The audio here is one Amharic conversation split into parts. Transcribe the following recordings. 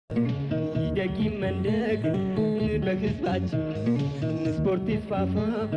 ይደግ ይመንደግ በህዝባችን ስፖርት ይስፋፋ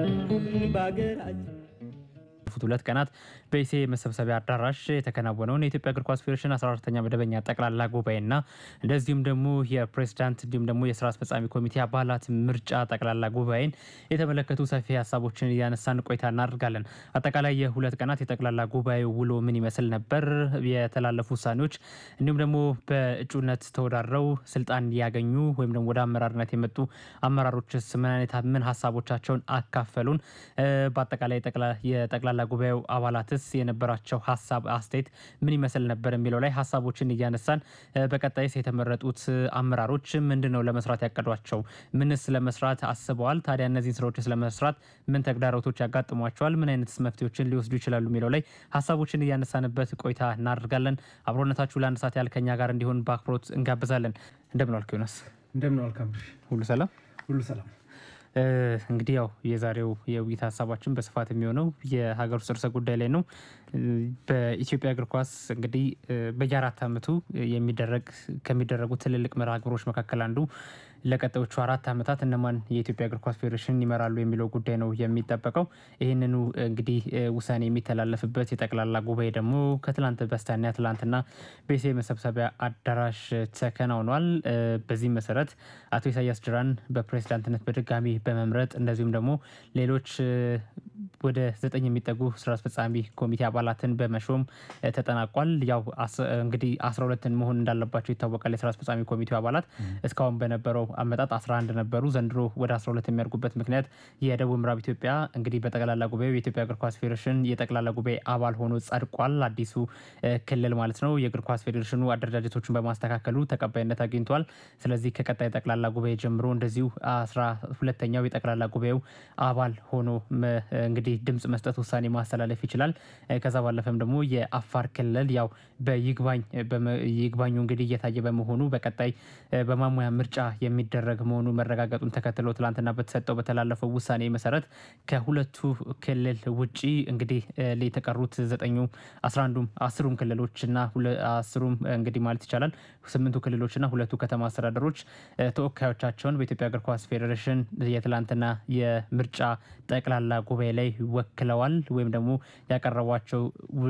በሀገራችን ባለፉት ሁለት ቀናት በኢሴ መሰብሰቢያ አዳራሽ የተከናወነውን የኢትዮጵያ እግር ኳስ ፌዴሬሽን 14ተኛ መደበኛ ጠቅላላ ጉባኤና እንደዚሁም ደግሞ የፕሬዚዳንት እንዲሁም ደግሞ የስራ አስፈጻሚ ኮሚቴ አባላት ምርጫ ጠቅላላ ጉባኤን የተመለከቱ ሰፊ ሀሳቦችን እያነሳን ቆይታ እናደርጋለን። አጠቃላይ የሁለት ቀናት የጠቅላላ ጉባኤ ውሎ ምን ይመስል ነበር? የተላለፉ ውሳኔዎች እንዲሁም ደግሞ በእጩነት ተወዳድረው ስልጣን ያገኙ ወይም ደግሞ ወደ አመራርነት የመጡ አመራሮችስ ምን አይነት ምን ሀሳቦቻቸውን አካፈሉን? በአጠቃላይ የጠቅላላ ጉባኤው አባላትስ የነበራቸው ሀሳብ አስተያየት ምን ይመስል ነበር የሚለው ላይ ሀሳቦችን እያነሳን በቀጣይስ የተመረጡት አመራሮች ምንድን ነው ለመስራት ያቀዷቸው? ምንስ ለመስራት አስበዋል? ታዲያ እነዚህን ስራዎችስ ለመስራት ምን ተግዳሮቶች ያጋጥሟቸዋል? ምን አይነት መፍትሄዎችን ሊወስዱ ይችላሉ የሚለው ላይ ሀሳቦችን እያነሳንበት ቆይታ እናደርጋለን። አብሮነታችሁ ለአንድ ሰዓት ያህል ከኛ ጋር እንዲሆን በአክብሮት እንጋብዛለን። እንደምን ዋልክ ዮናስ? እንደምን ዋልክ አብርሽ? ሁሉ ሰላም ሁሉ ሰላም። እንግዲህ ያው የዛሬው የውይይት ሀሳባችን በስፋት የሚሆነው የሀገር ውስጥ ርዕሰ ጉዳይ ላይ ነው። በኢትዮጵያ እግር ኳስ እንግዲህ በየአራት ዓመቱ የሚደረግ ከሚደረጉ ትልልቅ መርሃ ግብሮች መካከል አንዱ ለቀጣዮቹ አራት ዓመታት እነማን የኢትዮጵያ እግር ኳስ ፌዴሬሽን ይመራሉ የሚለው ጉዳይ ነው የሚጠበቀው። ይህንኑ እንግዲህ ውሳኔ የሚተላለፍበት የጠቅላላ ጉባኤ ደግሞ ከትላንት በስቲያ ትላንትና በኢሴ መሰብሰቢያ አዳራሽ ተከናውኗል። በዚህም መሰረት አቶ ኢሳያስ ጅራን በፕሬዝዳንትነት በድጋሚ በመምረጥ እንደዚሁም ደግሞ ሌሎች ወደ ዘጠኝ የሚጠጉ ስራ አስፈጻሚ ኮሚቴ አባላትን በመሾም ተጠናቋል። ያው እንግዲህ አስራ ሁለትን መሆን እንዳለባቸው ይታወቃል። የስራ አስፈጻሚ ኮሚቴው አባላት እስካሁን በነበረው አመጣጥ 11 ነበሩ። ዘንድሮ ወደ 12 የሚያድጉበት ምክንያት የደቡብ ምዕራብ ኢትዮጵያ እንግዲህ በጠቅላላ ጉባኤው የኢትዮጵያ እግር ኳስ ፌዴሬሽን የጠቅላላ ጉባኤ አባል ሆኖ ጸድቋል። አዲሱ ክልል ማለት ነው። የእግር ኳስ ፌዴሬሽኑ አደረጃጀቶችን በማስተካከሉ ተቀባይነት አግኝቷል። ስለዚህ ከቀጣይ ጠቅላላ ጉባኤ ጀምሮ እንደዚሁ አስራ ሁለተኛው የጠቅላላ ጉባኤው አባል ሆኖ እንግዲህ ድምጽ መስጠት ውሳኔ ማስተላለፍ ይችላል። ከዛ ባለፈም ደግሞ የአፋር ክልል ያው በይግባኝ ይግባኙ እንግዲህ እየታየ በመሆኑ በቀጣይ በማሙያ ምርጫ የሚደረግ መሆኑ መረጋገጡን ተከትሎ ትላንትና በተሰጠው በተላለፈው ውሳኔ መሰረት ከሁለቱ ክልል ውጪ እንግዲህ የተቀሩት ዘጠኙ አስራ አንዱም አስሩም ክልሎች እና አስሩም እንግዲህ ማለት ይቻላል ስምንቱ ክልሎች እና ሁለቱ ከተማ አስተዳደሮች ተወካዮቻቸውን በኢትዮጵያ እግር ኳስ ፌዴሬሽን የትላንትና የምርጫ ጠቅላላ ጉባኤ ላይ ወክለዋል ወይም ደግሞ ያቀረቧቸው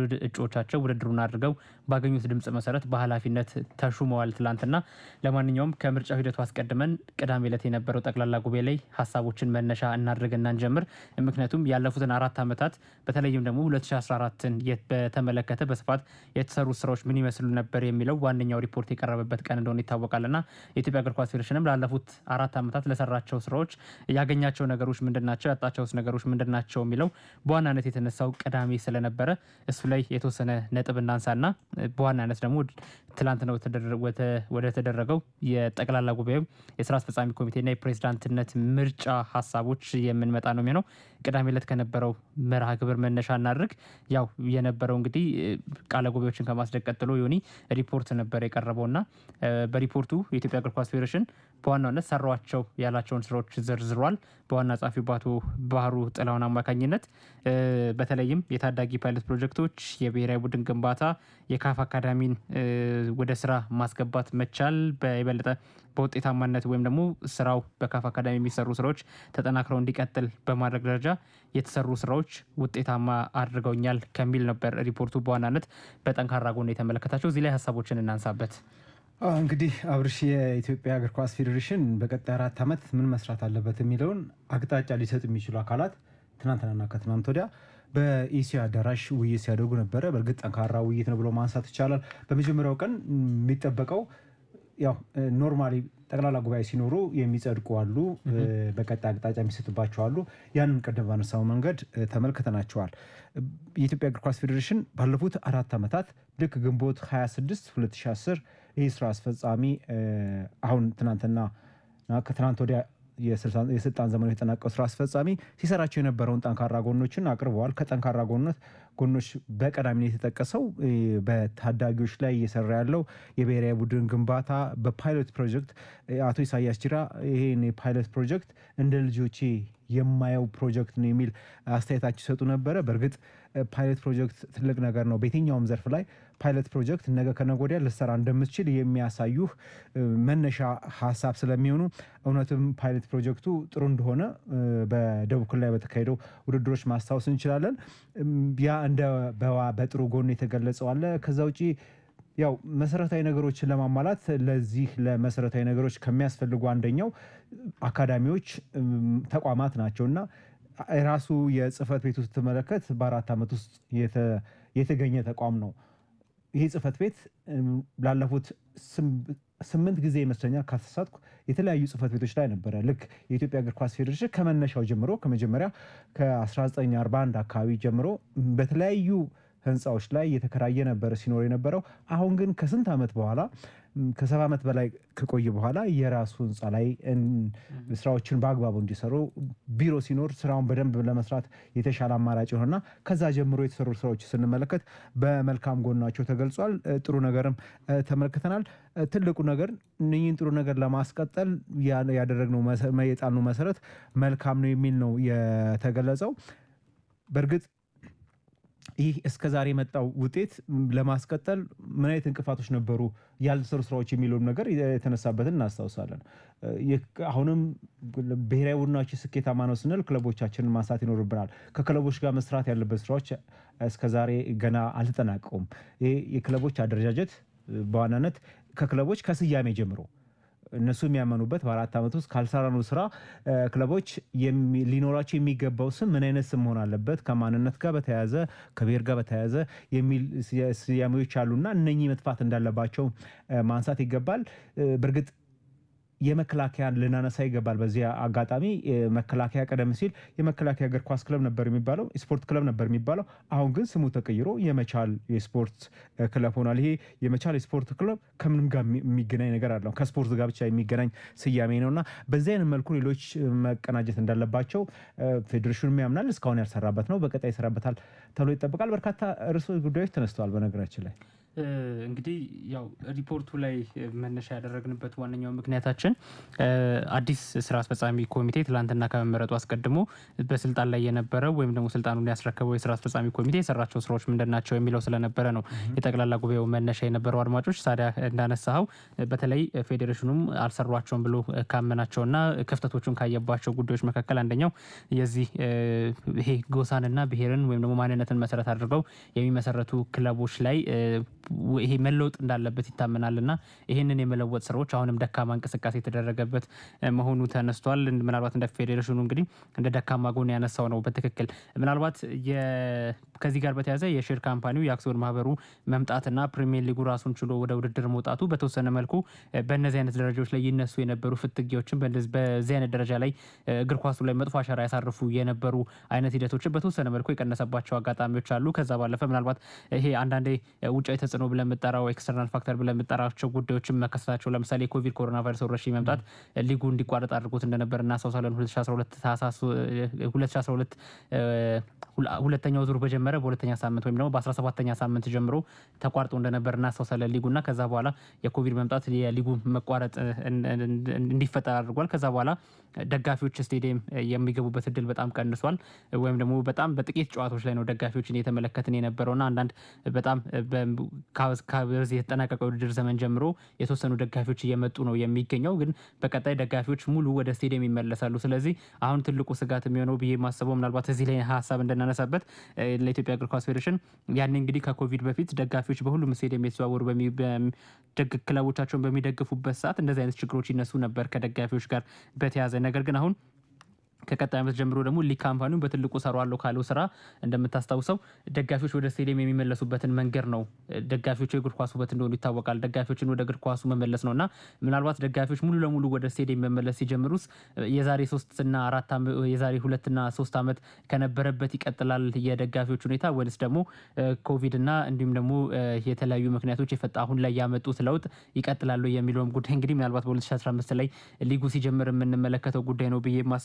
እጩዎቻቸው ውድድሩን አድርገው ባገኙት ድምፅ መሰረት በኃላፊነት ተሹመዋል ትላንትና። ለማንኛውም ከምርጫው ሂደቱ አስቀድመን ቅዳሜ ዕለት የነበረው ጠቅላላ ጉባኤ ላይ ሀሳቦችን መነሻ እናድርግና እንጀምር። ምክንያቱም ያለፉትን አራት ዓመታት በተለይም ደግሞ 2014ን በተመለከተ በስፋት የተሰሩ ስራዎች ምን ይመስሉ ነበር የሚለው ዋነኛው ሪፖርት የቀረበበት ቀን እንደሆነ ይታወቃልና የኢትዮጵያ እግር ኳስ ፌዴሬሽንም ላለፉት አራት ዓመታት ለሰራቸው ስራዎች ያገኛቸው ነገሮች ምንድን ናቸው፣ ያጣቸውስ ነገሮች ምንድን ናቸው የሚለው በዋናነት የተነሳው ቅዳሜ ስለነበረ እሱ ላይ የተወሰነ ነጥብ እናንሳና በዋናነት ደግሞ ትላንት ነው ወደ ተደረገው የጠቅላላ ጉባኤው የስራ አስፈጻሚ ኮሚቴና የፕሬዝዳንትነት ምርጫ ሀሳቦች የምንመጣ ነው የሚሆነው። ቅዳሜ ዕለት ከነበረው መርሃ ግብር መነሻ እናድርግ። ያው የነበረው እንግዲህ ቃለ ጉባኤዎችን ከማስደቅ ቀጥሎ ዮኒ ሪፖርት ነበር የቀረበውና በሪፖርቱ የኢትዮጵያ እግር ኳስ ፌዴሬሽን በዋናነት ሰሯቸው ያላቸውን ስራዎች ዘርዝሯል። በዋና ጸሐፊው በአቶ ባህሩ ጥላሁን አማካኝነት በተለይም የታዳጊ ፓይለት ፕሮጀክቶች፣ የብሔራዊ ቡድን ግንባታ፣ የካፍ አካዳሚን ወደ ስራ ማስገባት መቻል በየበለጠ በውጤታማነት ወይም ደግሞ ስራው በካፍ አካዳሚ የሚሰሩ ስራዎች ተጠናክረው እንዲቀጥል በማድረግ ደረጃ የተሰሩ ስራዎች ውጤታማ አድርገውኛል ከሚል ነበር ሪፖርቱ በዋናነት በጠንካራ ጎን የተመለከታቸው። እዚህ ላይ ሀሳቦችን እናንሳበት። እንግዲህ አብርሽ የኢትዮጵያ እግር ኳስ ፌዴሬሽን በቀጣይ አራት ዓመት ምን መስራት አለበት የሚለውን አቅጣጫ ሊሰጥ የሚችሉ አካላት ትናንትናና ከትናንት ወዲያ በኢሲያ አዳራሽ ውይይት ሲያደርጉ ነበረ። በእርግጥ ጠንካራ ውይይት ነው ብሎ ማንሳት ይቻላል። በመጀመሪያው ቀን የሚጠበቀው ያው ኖርማሊ ጠቅላላ ጉባኤ ሲኖሩ የሚጸድቁ አሉ፣ በቀጣይ አቅጣጫ የሚሰጥባቸው አሉ። ያንን ቀደም ባነሳው መንገድ ተመልክተናቸዋል። የኢትዮጵያ እግር ኳስ ፌዴሬሽን ባለፉት አራት ዓመታት ልክ ግንቦት 26 2010 ይህ ስራ አስፈጻሚ አሁን ትናንትና ከትናንት ወዲያ የስልጣን ዘመኑ የተጠናቀው ስራ አስፈጻሚ ሲሰራቸው የነበረውን ጠንካራ ጎኖችን አቅርበዋል። ከጠንካራ ጎኖች ጎኖች በቀዳሚነት የተጠቀሰው በታዳጊዎች ላይ እየሰራ ያለው የብሔራዊ ቡድን ግንባታ በፓይሎት ፕሮጀክት አቶ ኢሳያስ ጅራ ይሄን የፓይሎት ፕሮጀክት እንደ ልጆቼ የማየው ፕሮጀክት ነው የሚል አስተያየታቸው ይሰጡ ነበረ። በእርግጥ ፓይለት ፕሮጀክት ትልቅ ነገር ነው። በየትኛውም ዘርፍ ላይ ፓይለት ፕሮጀክት ነገ ከነገ ወዲያ ልትሰራ እንደምትችል የሚያሳዩህ መነሻ ሀሳብ ስለሚሆኑ እውነትም ፓይለት ፕሮጀክቱ ጥሩ እንደሆነ በደቡብ ክልል ላይ በተካሄደው ውድድሮች ማስታወስ እንችላለን። ያ እንደ በጥሩ ጎን የተገለጸው አለ። ከዛ ውጪ ያው መሰረታዊ ነገሮችን ለማሟላት ለዚህ ለመሰረታዊ ነገሮች ከሚያስፈልጉ አንደኛው አካዳሚዎች፣ ተቋማት ናቸው እና ራሱ የጽህፈት ቤቱ ስትመለከት በአራት ዓመት ውስጥ የተገኘ ተቋም ነው። ይህ ጽህፈት ቤት ላለፉት ስምንት ጊዜ ይመስለኛል ካተሳትኩ የተለያዩ ጽህፈት ቤቶች ላይ ነበረ። ልክ የኢትዮጵያ እግር ኳስ ፌዴሬሽን ከመነሻው ጀምሮ ከመጀመሪያ ከ1941 አካባቢ ጀምሮ በተለያዩ ህንፃዎች ላይ የተከራየ ነበረ ሲኖር የነበረው። አሁን ግን ከስንት ዓመት በኋላ ከሰባ ዓመት በላይ ከቆየ በኋላ የራሱ ህንፃ ላይ ስራዎችን በአግባቡ እንዲሰሩ ቢሮ ሲኖር ስራውን በደንብ ለመስራት የተሻለ አማራጭ የሆነና ከዛ ጀምሮ የተሰሩ ስራዎች ስንመለከት በመልካም ጎናቸው ተገልጿል። ጥሩ ነገርም ተመልክተናል። ትልቁ ነገር እነኝህን ጥሩ ነገር ለማስቀጠል ያደረግነው የጣልነው መሰረት መልካም ነው የሚል ነው የተገለጸው። በእርግጥ ይህ እስከ ዛሬ የመጣው ውጤት ለማስቀጠል ምን አይነት እንቅፋቶች ነበሩ፣ ያልተሰሩ ስራዎች የሚለውን ነገር የተነሳበትን እናስታውሳለን። አሁንም ብሔራዊ ቡድናችን ስኬታማ ነው ስንል ክለቦቻችንን ማንሳት ይኖርብናል። ከክለቦች ጋር መስራት ያለበት ስራዎች እስከዛሬ ገና አልተጠናቀቁም። ይህ የክለቦች አደረጃጀት በዋናነት ከክለቦች ከስያሜ ጀምሮ እነሱ የሚያመኑበት በአራት ዓመት ውስጥ ካልሰራነው ስራ ክለቦች ሊኖራቸው የሚገባው ስም ምን አይነት ስም መሆን አለበት፣ ከማንነት ጋር በተያያዘ ከብሔር ጋር በተያያዘ የሚል ስያሜዎች አሉና እነኚህ መጥፋት እንዳለባቸው ማንሳት ይገባል። በእርግጥ የመከላከያን ልናነሳ ይገባል። በዚህ አጋጣሚ መከላከያ ቀደም ሲል የመከላከያ እግር ኳስ ክለብ ነበር የሚባለው ስፖርት ክለብ ነበር የሚባለው። አሁን ግን ስሙ ተቀይሮ የመቻል የስፖርት ክለብ ሆኗል። ይሄ የመቻል የስፖርት ክለብ ከምንም ጋር የሚገናኝ ነገር አለው ከስፖርት ጋር ብቻ የሚገናኝ ስያሜ ነው እና በዚህ አይነት መልኩ ሌሎች መቀናጀት እንዳለባቸው ፌዴሬሽኑ ያምናል። እስካሁን ያልሰራበት ነው፣ በቀጣይ ይሰራበታል ተብሎ ይጠበቃል። በርካታ ርዕሰ ጉዳዮች ተነስተዋል። በነገራችን ላይ እንግዲህ ያው ሪፖርቱ ላይ መነሻ ያደረግንበት ዋነኛው ምክንያታችን አዲስ ስራ አስፈጻሚ ኮሚቴ ትላንትና ከመመረጡ አስቀድሞ በስልጣን ላይ የነበረው ወይም ደግሞ ስልጣኑን ያስረከበው የስራ አስፈጻሚ ኮሚቴ የሰራቸው ስራዎች ምንድን ናቸው የሚለው ስለነበረ ነው የጠቅላላ ጉባኤው መነሻ የነበረው። አድማጮች ታዲያ እንዳነሳኸው በተለይ ፌዴሬሽኑም አልሰሯቸውም ብሎ ካመናቸውና ክፍተቶቹን ካየባቸው ጉዳዮች መካከል አንደኛው የዚህ ይሄ ጎሳንና ብሔርን ወይም ደግሞ ማንነትን መሰረት አድርገው የሚመሰረቱ ክለቦች ላይ ይሄ መለወጥ እንዳለበት ይታመናል እና ይህንን የመለወጥ ስራዎች አሁንም ደካማ እንቅስቃሴ የተደረገበት መሆኑ ተነስቷል። ምናልባት እንደ ፌዴሬሽኑ እንግዲህ እንደ ደካማ ጎን ያነሳው ነው በትክክል ምናልባት ከዚህ ጋር በተያያዘ የሼር ካምፓኒው የአክሲዮን ማህበሩ መምጣትና ፕሪሚየር ሊጉ ራሱን ችሎ ወደ ውድድር መውጣቱ በተወሰነ መልኩ በእነዚህ አይነት ደረጃዎች ላይ ይነሱ የነበሩ ፍትጊዎችን በዚህ አይነት ደረጃ ላይ እግር ኳሱ ላይ መጥፎ አሻራ ያሳርፉ የነበሩ አይነት ሂደቶችን በተወሰነ መልኩ የቀነሰባቸው አጋጣሚዎች አሉ። ከዛ ባለፈ ምናልባት ይሄ አንዳንዴ ውጫዊ ተጽዕኖ ብለን የምጠራው ኤክስተርናል ፋክተር ብለን የምጠራቸው ጉዳዮችን መከሰታቸው ለምሳሌ የኮቪድ ኮሮና ቫይረስ ወረርሽኝ መምጣት ሊጉ እንዲቋረጥ አድርጎት እንደነበር እናስታውሳለን። 2012 ሁለተኛው ዙር በጀመረ በሁለተኛ ሳምንት ወይም ደግሞ በ17ተኛ ሳምንት ጀምሮ ተቋርጦ እንደነበር እናስታውሳለን ሊጉና ከዛ በኋላ የኮቪድ መምጣት የሊጉ መቋረጥ እንዲፈጠር አድርጓል። ከዛ በኋላ ደጋፊዎች ስቴዲየም የሚገቡበት እድል በጣም ቀንሷል። ወይም ደግሞ በጣም በጥቂት ጨዋታዎች ላይ ነው ደጋፊዎችን እየተመለከትን የነበረውና አንዳንድ በጣም ከዚህ የተጠናቀቀው ውድድር ዘመን ጀምሮ የተወሰኑ ደጋፊዎች እየመጡ ነው የሚገኘው። ግን በቀጣይ ደጋፊዎች ሙሉ ወደ ስቴዲየም ይመለሳሉ። ስለዚህ አሁን ትልቁ ስጋት የሚሆነው ብዬ ማስበው ምናልባት እዚህ ላይ ሀሳብ እንድናነሳበት ለኢትዮጵያ እግር ኳስ ፌዴሬሽን ያኔ እንግዲህ ከኮቪድ በፊት ደጋፊዎች በሁሉም ስቴዲየም የተዘዋወሩ ክለቦቻቸውን በሚደግፉበት ሰዓት እንደዚህ አይነት ችግሮች ይነሱ ነበር ከደጋፊዎች ጋር በተያያዘ ነገር ግን አሁን ከቀጣይ ዓመት ጀምሮ ደግሞ ሊግ ካምፓኒውን በትልቁ ሰሯለሁ ካለው ስራ እንደምታስታውሰው ደጋፊዎች ወደ ስቴዲየም የሚመለሱበትን መንገድ ነው። ደጋፊዎች የእግር ኳስ ውበት እንደሆኑ ይታወቃል። ደጋፊዎችን ወደ እግር ኳሱ መመለስ ነው እና ምናልባት ደጋፊዎች ሙሉ ለሙሉ ወደ ስቴዲየም መመለስ ሲጀምሩስ የዛሬ ሶስትና አራት የዛሬ ሁለትና ሶስት ዓመት ከነበረበት ይቀጥላል የደጋፊዎች ሁኔታ ወይስ ደግሞ ኮቪድ እና እንዲሁም ደግሞ የተለያዩ ምክንያቶች የፈጣ አሁን ላይ ያመጡት ለውጥ ይቀጥላሉ የሚለውም ጉዳይ እንግዲህ ምናልባት በ2015 ላይ ሊጉ ሲጀምር የምንመለከተው ጉዳይ ነው ብዬ የማስበው ግን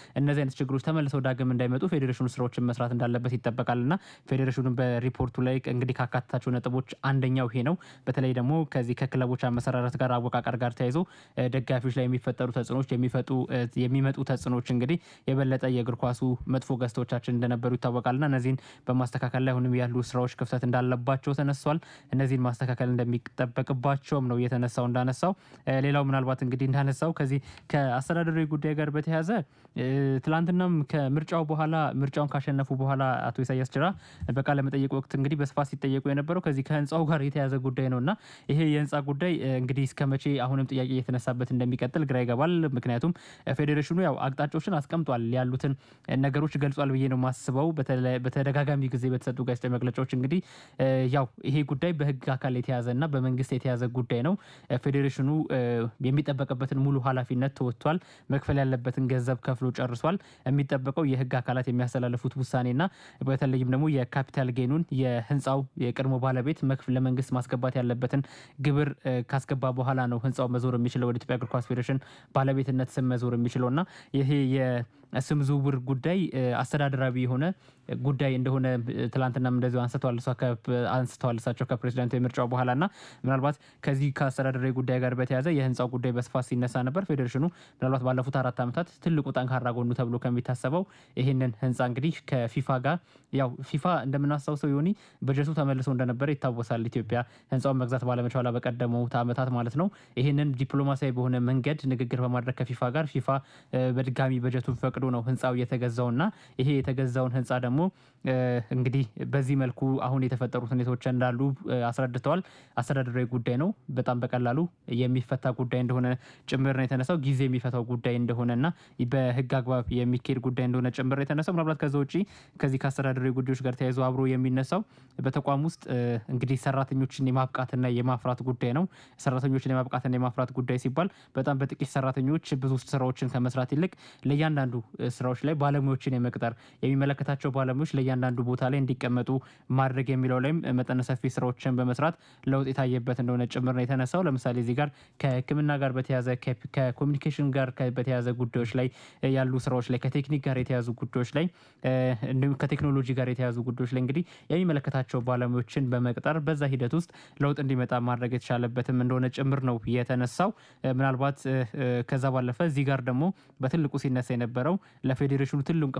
እነዚህ አይነት ችግሮች ተመልሰው ዳግም እንዳይመጡ ፌዴሬሽኑ ስራዎችን መስራት እንዳለበት ይጠበቃል እና ፌዴሬሽኑ በሪፖርቱ ላይ እንግዲህ ካካተታቸው ነጥቦች አንደኛው ይሄ ነው። በተለይ ደግሞ ከዚህ ከክለቦች አመሰራረት ጋር አወቃቀር ጋር ተያይዞ ደጋፊዎች ላይ የሚፈጠሩ ተጽዕኖች የሚመጡ ተጽዕኖች እንግዲህ የበለጠ የእግር ኳሱ መጥፎ ገጽታዎቻችን እንደነበሩ ይታወቃልና እነዚህን በማስተካከል ላይ አሁንም ያሉ ስራዎች ክፍተት እንዳለባቸው ተነሷል። እነዚህን ማስተካከል እንደሚጠበቅባቸውም ነው እየተነሳው እንዳነሳው ሌላው ምናልባት እንግዲህ እንዳነሳው ከዚህ ከአስተዳደራዊ ጉዳይ ጋር በተያያዘ ትላንትናም ከምርጫው በኋላ ምርጫውን ካሸነፉ በኋላ አቶ ኢሳያስ ጅራ በቃለ መጠየቅ ወቅት እንግዲህ በስፋት ሲጠየቁ የነበረው ከዚህ ከህንፃው ጋር የተያዘ ጉዳይ ነው እና ይሄ የህንፃ ጉዳይ እንግዲህ እስከ መቼ አሁንም ጥያቄ እየተነሳበት እንደሚቀጥል ግራ ይገባል። ምክንያቱም ፌዴሬሽኑ ያው አቅጣጫዎችን አስቀምጧል፣ ያሉትን ነገሮች ገልጿል ብዬ ነው የማስበው። በተደጋጋሚ ጊዜ በተሰጡ ጋዜጣዊ መግለጫዎች እንግዲህ ያው ይሄ ጉዳይ በህግ አካል የተያዘ እና በመንግስት የተያዘ ጉዳይ ነው። ፌዴሬሽኑ የሚጠበቅበትን ሙሉ ኃላፊነት ተወጥቷል። መክፈል ያለበትን ገንዘብ ከፍሎ ጨርሷል። የሚጠበቀው የህግ አካላት የሚያስተላልፉት ውሳኔና በተለይም ደግሞ የካፒታል ጌኑን የህንፃው የቀድሞ ባለቤት ለመንግስት ማስገባት ያለበትን ግብር ካስገባ በኋላ ነው ህንፃው መዞር የሚችለው ወደ ኢትዮጵያ እግር ኳስ ፌዴሬሽን ባለቤትነት ስም መዞር የሚችለው እና ይሄ የስም ዝውውር ጉዳይ አስተዳደራዊ የሆነ ጉዳይ እንደሆነ ትላንትናም እንደዚሁ አንስተዋል እሳቸው ከፕሬዚዳንቱ የምርጫው በኋላ እና ምናልባት ከዚህ ከአስተዳደራዊ ጉዳይ ጋር በተያያዘ የህንፃው ጉዳይ በስፋት ሲነሳ ነበር። ፌዴሬሽኑ ምናልባት ባለፉት አራት ዓመታት ትልቁ ጠንካራ ጎኑ ተብሎ ከሚታሰበው ይህንን ህንፃ እንግዲህ ከፊፋ ጋር ያው ፊፋ እንደምናስታውሰው ዮኒ በጀቱ ተመልሶ እንደነበረ ይታወሳል። ኢትዮጵያ ህንፃውን መግዛት ባለመቻሏ በቀደሙት ዓመታት ማለት ነው። ይህንን ዲፕሎማሲያዊ በሆነ መንገድ ንግግር በማድረግ ከፊፋ ጋር ፊፋ በድጋሚ በጀቱን ፈቅዶ ነው ህንፃው የተገዛውና ይሄ የተገዛውን ህንፃ ደግሞ እንግዲህ በዚህ መልኩ አሁን የተፈጠሩት ሁኔታዎች እንዳሉ አስረድተዋል። አስተዳደራዊ ጉዳይ ነው። በጣም በቀላሉ የሚፈታ ጉዳይ እንደሆነ ጭምር ነው የተነሳው። ጊዜ የሚፈታው ጉዳይ እንደሆነና በህግ አግባብ የሚካሄድ ጉዳይ እንደሆነ ጭምር ነው የተነሳው። ምናልባት ከዛ ውጭ ከዚህ ከአስተዳደራዊ ጉዳዮች ጋር ተያይዞ አብሮ የሚነሳው በተቋም ውስጥ እንግዲህ ሰራተኞችን የማብቃትና የማፍራት ጉዳይ ነው። ሰራተኞችን የማብቃትና የማፍራት ጉዳይ ሲባል በጣም በጥቂት ሰራተኞች ብዙ ስራዎችን ከመስራት ይልቅ ለእያንዳንዱ ስራዎች ላይ ባለሙያዎችን የመቅጠር የሚመለከታቸው ባለሙያዎች ለእያንዳንዱ ቦታ ላይ እንዲቀመጡ ማድረግ የሚለው ላይም መጠነ ሰፊ ስራዎችን በመስራት ለውጥ የታየበት እንደሆነ ጭምር ነው የተነሳው። ለምሳሌ እዚህ ጋር ከሕክምና ጋር በተያዘ ከኮሚኒኬሽን ጋር በተያዘ ጉዳዮች ላይ ያሉ ስራዎች ላይ ከቴክኒክ ጋር የተያዙ ጉዳዮች ላይ እንዲሁም ከቴክኖሎጂ ጋር የተያዙ ጉዳዮች ላይ እንግዲህ የሚመለከታቸው ባለሙያዎችን በመቅጠር በዛ ሂደት ውስጥ ለውጥ እንዲመጣ ማድረግ የተቻለበትም እንደሆነ ጭምር ነው የተነሳው። ምናልባት ከዛ ባለፈ እዚህ ጋር ደግሞ በትልቁ ሲነሳ የነበረው ለፌዴሬሽኑ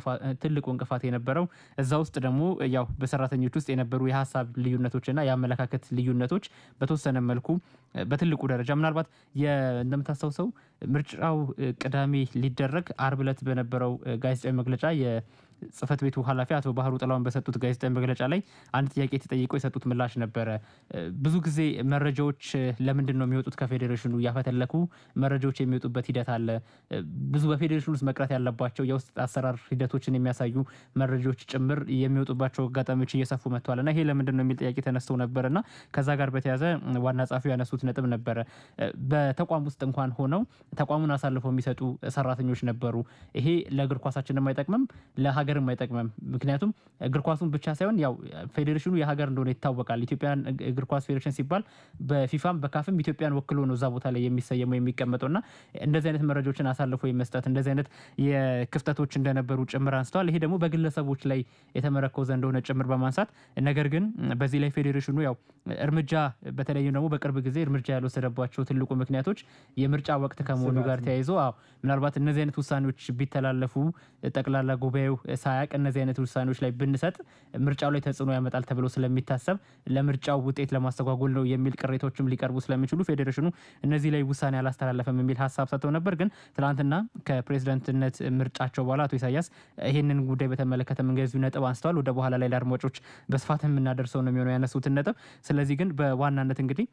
ትልቁ እንቅፋት የነበረው እዛ ውስጥ ደግሞ ያው በሰራተኞች ውስጥ የነበሩ የሀሳብ ልዩነቶችና የአመለካከት ልዩነቶች በተወሰነ መልኩ በትልቁ ደረጃ ምናልባት እንደምታስታውሰው ምርጫው ቅዳሜ ሊደረግ አርብ ዕለት በነበረው ጋዜጣዊ መግለጫ ጽህፈት ቤቱ ኃላፊ አቶ ባህሩ ጥላውን በሰጡት ጋዜጣዊ መግለጫ ላይ አንድ ጥያቄ ተጠይቀው የሰጡት ምላሽ ነበረ። ብዙ ጊዜ መረጃዎች ለምንድን ነው የሚወጡት? ከፌዴሬሽኑ እያፈተለኩ መረጃዎች የሚወጡበት ሂደት አለ። ብዙ በፌዴሬሽኑ ውስጥ መቅረት ያለባቸው የውስጥ አሰራር ሂደቶችን የሚያሳዩ መረጃዎች ጭምር የሚወጡባቸው አጋጣሚዎች እየሰፉ መጥተዋል እና ይሄ ለምንድን ነው የሚል ጥያቄ ተነስተው ነበር እና ከዛ ጋር በተያያዘ ዋና ጸሐፊው ያነሱት ነጥብ ነበረ። በተቋም ውስጥ እንኳን ሆነው ተቋሙን አሳልፈው የሚሰጡ ሰራተኞች ነበሩ። ይሄ ለእግር ኳሳችንም አይጠቅምም ለሀገርም አይጠቅምም። ምክንያቱም እግር ኳሱን ብቻ ሳይሆን ያው ፌዴሬሽኑ የሀገር እንደሆነ ይታወቃል። ኢትዮጵያን እግር ኳስ ፌዴሬሽን ሲባል በፊፋም በካፍም ኢትዮጵያን ወክሎ ነው እዛ ቦታ ላይ የሚሰየመው የሚቀመጠው እና እንደዚህ አይነት መረጃዎችን አሳልፎ የመስጠት እንደዚህ አይነት የክፍተቶች እንደነበሩ ጭምር አንስተዋል። ይሄ ደግሞ በግለሰቦች ላይ የተመረኮዘ እንደሆነ ጭምር በማንሳት ነገር ግን በዚህ ላይ ፌዴሬሽኑ ያው እርምጃ በተለይም ደግሞ በቅርብ ጊዜ እርምጃ ያልወሰደባቸው ትልቁ ምክንያቶች የምርጫ ወቅት ከመሆኑ ጋር ተያይዞ ምናልባት እነዚህ አይነት ውሳኔዎች ቢተላለፉ ጠቅላላ ጉባኤው ሳያቅ እነዚህ አይነት ውሳኔዎች ላይ ብንሰጥ ምርጫው ላይ ተጽዕኖ ያመጣል ተብሎ ስለሚታሰብ ለምርጫው ውጤት ለማስተጓጎል ነው የሚል ቅሬታዎችም ሊቀርቡ ስለሚችሉ ፌዴሬሽኑ እነዚህ ላይ ውሳኔ አላስተላለፈም የሚል ሀሳብ ሰጥተው ነበር። ግን ትናንትና ከፕሬዚዳንትነት ምርጫቸው በኋላ አቶ ኢሳያስ ይህንን ጉዳይ በተመለከተ እንደዚሁ ነጥብ አንስተዋል። ወደ በኋላ ላይ ለአድማጮች በስፋት የምናደርሰው ነው የሚሆነው ያነሱትን ነጥብ። ስለዚህ ግን በዋናነት እንግዲህ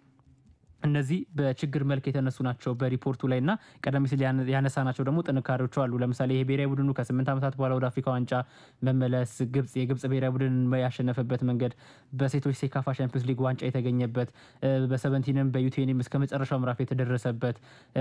እነዚህ በችግር መልክ የተነሱ ናቸው በሪፖርቱ ላይ እና ቀደም ሲል ያነሳናቸው ደግሞ ጥንካሬዎቹ አሉ። ለምሳሌ ይሄ ብሔራዊ ቡድኑ ከስምንት ዓመታት በኋላ ወደ አፍሪካ ዋንጫ መመለስ፣ ግብጽ የግብጽ ብሔራዊ ቡድን ያሸነፈበት መንገድ፣ በሴቶች ሴካፋ ሻምፒዮንስ ሊግ ዋንጫ የተገኘበት፣ በሰቨንቲንም በዩቴኒም እስከ መጨረሻው ምዕራፍ የተደረሰበት፣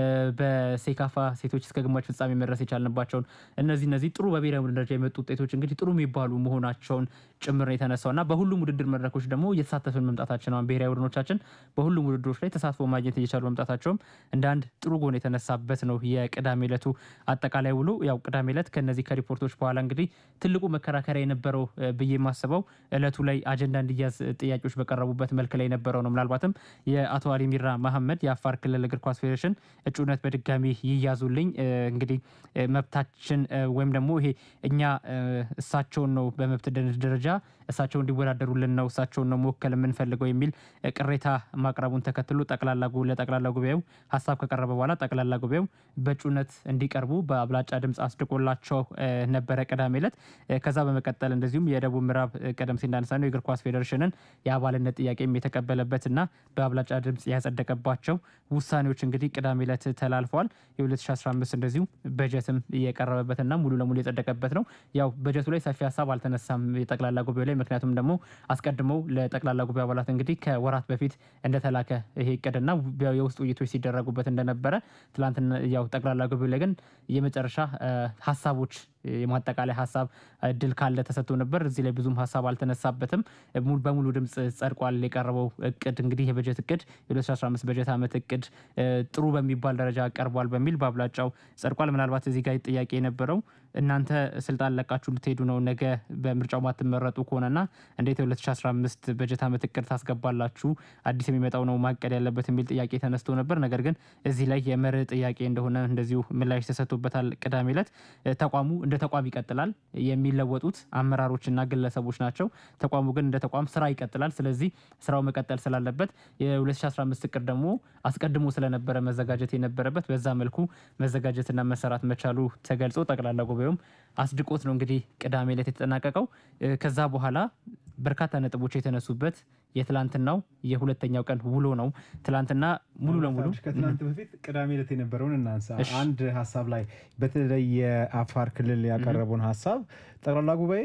በሴካፋ ሴቶች እስከ ግማሽ ፍጻሜ መድረስ የቻልንባቸውን እነዚህ እነዚህ ጥሩ በብሔራዊ ቡድን ደረጃ የመጡ ውጤቶች እንግዲህ ጥሩ የሚባሉ መሆናቸውን ጭምር ነው የተነሳው እና በሁሉም ውድድር መድረኮች ደግሞ እየተሳተፍን መምጣታችን ብሔራዊ ቡድኖቻችን በሁሉም ውድድሮች ላይ ተሳትፎ ማግኘት እየቻሉ መምጣታቸውም እንደ አንድ ጥሩ ጎን የተነሳበት ነው የቅዳሜ ዕለቱ አጠቃላይ ውሎ። ያው ቅዳሜ ዕለት ከነዚህ ከሪፖርቶች በኋላ እንግዲህ ትልቁ መከራከሪያ የነበረው ብዬ የማስበው እለቱ ላይ አጀንዳ እንዲያዝ ጥያቄዎች በቀረቡበት መልክ ላይ የነበረው ነው። ምናልባትም የአቶ አሊ ሚራ መሐመድ የአፋር ክልል እግር ኳስ ፌዴሬሽን እጩነት በድጋሚ ይያዙልኝ እንግዲህ መብታችን ወይም ደግሞ ይሄ እኛ እሳቸውን ነው በመብት ደረጃ እሳቸው እንዲወዳደሩልን ነው እሳቸውን ነው መወከል የምንፈልገው የሚል ቅሬታ ማቅረቡን ተከትሎ ጠቅላላ ለጠቅላላ ጉባኤው ሀሳብ ከቀረበ በኋላ ጠቅላላ ጉባኤው በእጩነት እንዲቀርቡ በአብላጫ ድምፅ አስድቆላቸው ነበረ ቅዳሜ ዕለት። ከዛ በመቀጠል እንደዚሁም የደቡብ ምዕራብ ቀደም ሲል እንዳነሳ ነው የእግር ኳስ ፌዴሬሽንን የአባልነት ጥያቄም የተቀበለበትና በአብላጫ ድምፅ ያጸደቀባቸው ውሳኔዎች እንግዲህ ቅዳሜ ዕለት ተላልፈዋል። የ2015 እንደዚሁ በጀትም የቀረበበትና ሙሉ ለሙሉ የጸደቀበት ነው። ያው በጀቱ ላይ ሰፊ ሀሳብ አልተነሳም የጠቅላላ ጉባኤው ላይ ምክንያቱም ደግሞ አስቀድመው ለጠቅላላ ጉባኤ አባላት እንግዲህ ከወራት በፊት እንደተላከ ይሄ እቅድና የውስጥ ውይይቶች ሲደረጉበት እንደነበረ ትላንትና ያው ጠቅላላ ጉባኤው ላይ ግን የመጨረሻ ሀሳቦች የማጠቃላይ ሀሳብ እድል ካለ ተሰጥቶ ነበር። እዚህ ላይ ብዙም ሀሳብ አልተነሳበትም። በሙሉ ድምፅ ጸድቋል የቀረበው እቅድ እንግዲህ የበጀት እቅድ የ2015 በጀት ዓመት እቅድ ጥሩ በሚባል ደረጃ ቀርቧል በሚል በአብላጫው ጸድቋል። ምናልባት እዚህ ጋር ጥያቄ የነበረው እናንተ ስልጣን ለቃችሁ ልትሄዱ ነው ነገ በምርጫው ማትመረጡ ከሆነና እንዴት የ2015 በጀት ዓመት እቅድ ታስገባላችሁ? አዲስ የሚመጣው ነው ማቀድ ያለበት የሚል ጥያቄ ተነስቶ ነበር። ነገር ግን እዚህ ላይ የመርህ ጥያቄ እንደሆነ እንደዚሁ ምላሽ ተሰጥቶበታል። ቅዳሜ ዕለት ተቋሙ እንደ ተቋም ይቀጥላል። የሚለወጡት አመራሮችና ግለሰቦች ናቸው። ተቋሙ ግን እንደ ተቋም ስራ ይቀጥላል። ስለዚህ ስራው መቀጠል ስላለበት የ2015 እቅድ ደግሞ አስቀድሞ ስለነበረ መዘጋጀት የነበረበት በዛ መልኩ መዘጋጀትና መሰራት መቻሉ ተገልጾ ጠቅላላ ጉባኤውም አስድቆት ነው እንግዲህ ቅዳሜ ዕለት የተጠናቀቀው። ከዛ በኋላ በርካታ ነጥቦች የተነሱበት የትላንትናው የሁለተኛው ቀን ውሎ ነው። ትላንትና ሙሉ ለሙሉ ከትናንት በፊት ቅዳሜ ዕለት የነበረውን እናንሳ። አንድ ሀሳብ ላይ በተለይ የአፋር ክልል ያቀረበውን ሀሳብ ጠቅላላ ጉባኤ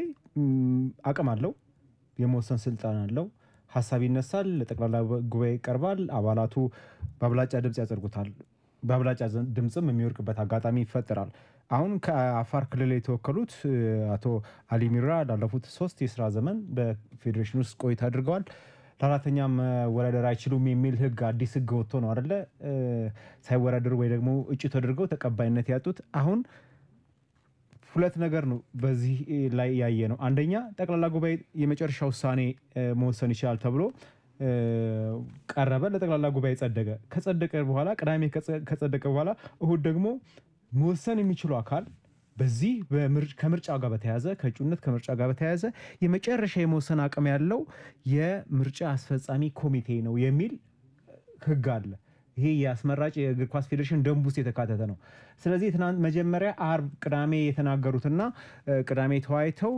አቅም አለው፣ የመወሰን ስልጣን አለው። ሀሳብ ይነሳል፣ ለጠቅላላ ጉባኤ ይቀርባል። አባላቱ በአብላጫ ድምፅ ያጸድጉታል። በአብላጫ ድምፅም የሚወርቅበት አጋጣሚ ይፈጠራል። አሁን ከአፋር ክልል የተወከሉት አቶ አሊ ሚራ ላለፉት ሶስት የስራ ዘመን በፌዴሬሽን ውስጥ ቆይታ አድርገዋል። ለአራተኛ መወዳደር አይችሉም የሚል ህግ አዲስ ህግ ወጥቶ ነው አደለ? ሳይወዳደሩ ወይ ደግሞ እጩ ተደርገው ተቀባይነት ያጡት። አሁን ሁለት ነገር ነው በዚህ ላይ ያየ ነው። አንደኛ ጠቅላላ ጉባኤ የመጨረሻ ውሳኔ መወሰን ይችላል ተብሎ ቀረበ። ለጠቅላላ ጉባኤ ጸደቀ። ከጸደቀ በኋላ ቅዳሜ ከጸደቀ በኋላ እሁድ ደግሞ መወሰን የሚችሉ አካል በዚህ ከምርጫ ጋር በተያዘ ከእጩነት ከምርጫ ጋር በተያያዘ የመጨረሻ የመወሰን አቅም ያለው የምርጫ አስፈጻሚ ኮሚቴ ነው የሚል ህግ አለ። ይሄ የአስመራጭ የእግር ኳስ ፌዴሬሽን ደንብ ውስጥ የተካተተ ነው። ስለዚህ ትናንት መጀመሪያ አርብ፣ ቅዳሜ የተናገሩትና ቅዳሜ ተወያይተው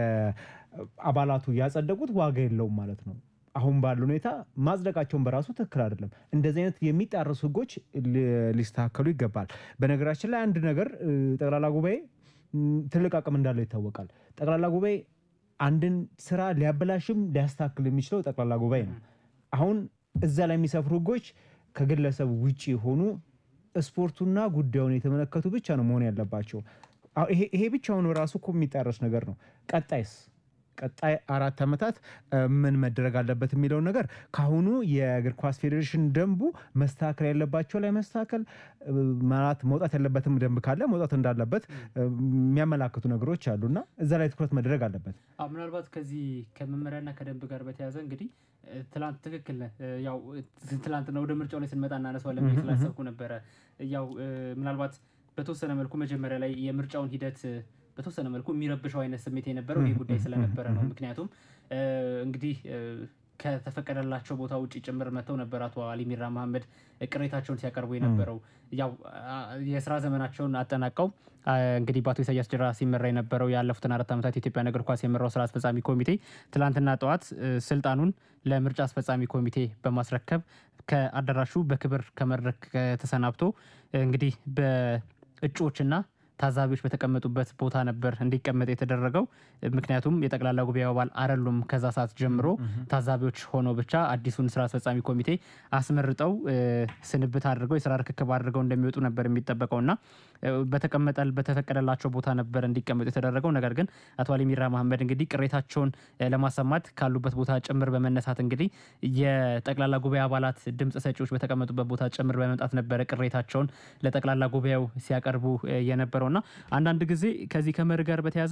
የአባላቱ ያጸደቁት ዋጋ የለውም ማለት ነው። አሁን ባለ ሁኔታ ማጽደቃቸውን በራሱ ትክክል አይደለም። እንደዚህ አይነት የሚጣረሱ ህጎች ሊስተካከሉ ይገባል። በነገራችን ላይ አንድ ነገር ጠቅላላ ጉባኤ ትልቅ አቅም እንዳለው ይታወቃል። ጠቅላላ ጉባኤ አንድን ስራ ሊያበላሽም ሊያስተካክል የሚችለው ጠቅላላ ጉባኤ ነው። አሁን እዛ ላይ የሚሰፍሩ ህጎች ከግለሰብ ውጭ የሆኑ ስፖርቱና ጉዳዩን የተመለከቱ ብቻ ነው መሆን ያለባቸው። ይሄ ብቻውን ራሱ እኮ የሚጣረስ ነገር ነው። ቀጣይስ ቀጣይ አራት ዓመታት ምን መደረግ አለበት የሚለውን ነገር ከአሁኑ የእግር ኳስ ፌዴሬሽን ደንቡ መስተካከል ያለባቸው ላይ መስተካከል ማለት መውጣት ያለበትም ደንብ ካለ መውጣት እንዳለበት የሚያመላክቱ ነገሮች አሉ እና እዛ ላይ ትኩረት መደረግ አለበት። ምናልባት ከዚህ ከመመሪያና ከደንብ ጋር በተያያዘ እንግዲህ ትላንት ትክክል ነህ። ያው ትላንት ነው ወደ ምርጫው ላይ ስንመጣ እናነሳዋለን ብዬ ስላሰብኩ ነበረ። ያው ምናልባት በተወሰነ መልኩ መጀመሪያ ላይ የምርጫውን ሂደት በተወሰነ መልኩ የሚረብሸው አይነት ስሜት የነበረው ይህ ጉዳይ ስለነበረ ነው። ምክንያቱም እንግዲህ ከተፈቀደላቸው ቦታ ውጭ ጭምር መጥተው ነበር አቶ አሊ ሚራ መሐመድ ቅሬታቸውን ሲያቀርቡ የነበረው ያው የስራ ዘመናቸውን አጠናቀው እንግዲህ በአቶ ኢሳያስ ጅራ ሲመራ የነበረው ያለፉትን አራት ዓመታት የኢትዮጵያን እግር ኳስ የመራው ስራ አስፈጻሚ ኮሚቴ ትላንትና ጠዋት ስልጣኑን ለምርጫ አስፈጻሚ ኮሚቴ በማስረከብ ከአዳራሹ በክብር ከመድረክ ተሰናብቶ እንግዲህ በእጩዎችና ታዛቢዎች በተቀመጡበት ቦታ ነበር እንዲቀመጥ የተደረገው። ምክንያቱም የጠቅላላ ጉባኤ አባል አይደሉም። ከዛ ሰዓት ጀምሮ ታዛቢዎች ሆኖ ብቻ አዲሱን ስራ አስፈጻሚ ኮሚቴ አስመርጠው እ፣ ስንብት አድርገው የስራ ርክክብ አድርገው እንደሚወጡ ነበር የሚጠበቀው እና እ፣ በተቀመጠ በተፈቀደላቸው ቦታ ነበር እንዲቀመጡ የተደረገው። ነገር ግን አቶ አሊ ሚራ መሐመድ እንግዲህ ቅሬታቸውን እ፣ ለማሰማት ካሉበት ቦታ ጭምር በመነሳት እንግዲህ የጠቅላላ ጉባኤ አባላት ድምፅ ሰጪዎች በተቀመጡበት ቦታ ጭምር በመምጣት ነበረ ቅሬታቸውን ለጠቅላላ ጉባኤው ሲያቀርቡ እ፣ የነበረውና አንዳንድ ጊዜ ከዚህ ከመርህ ጋር በተያያዘ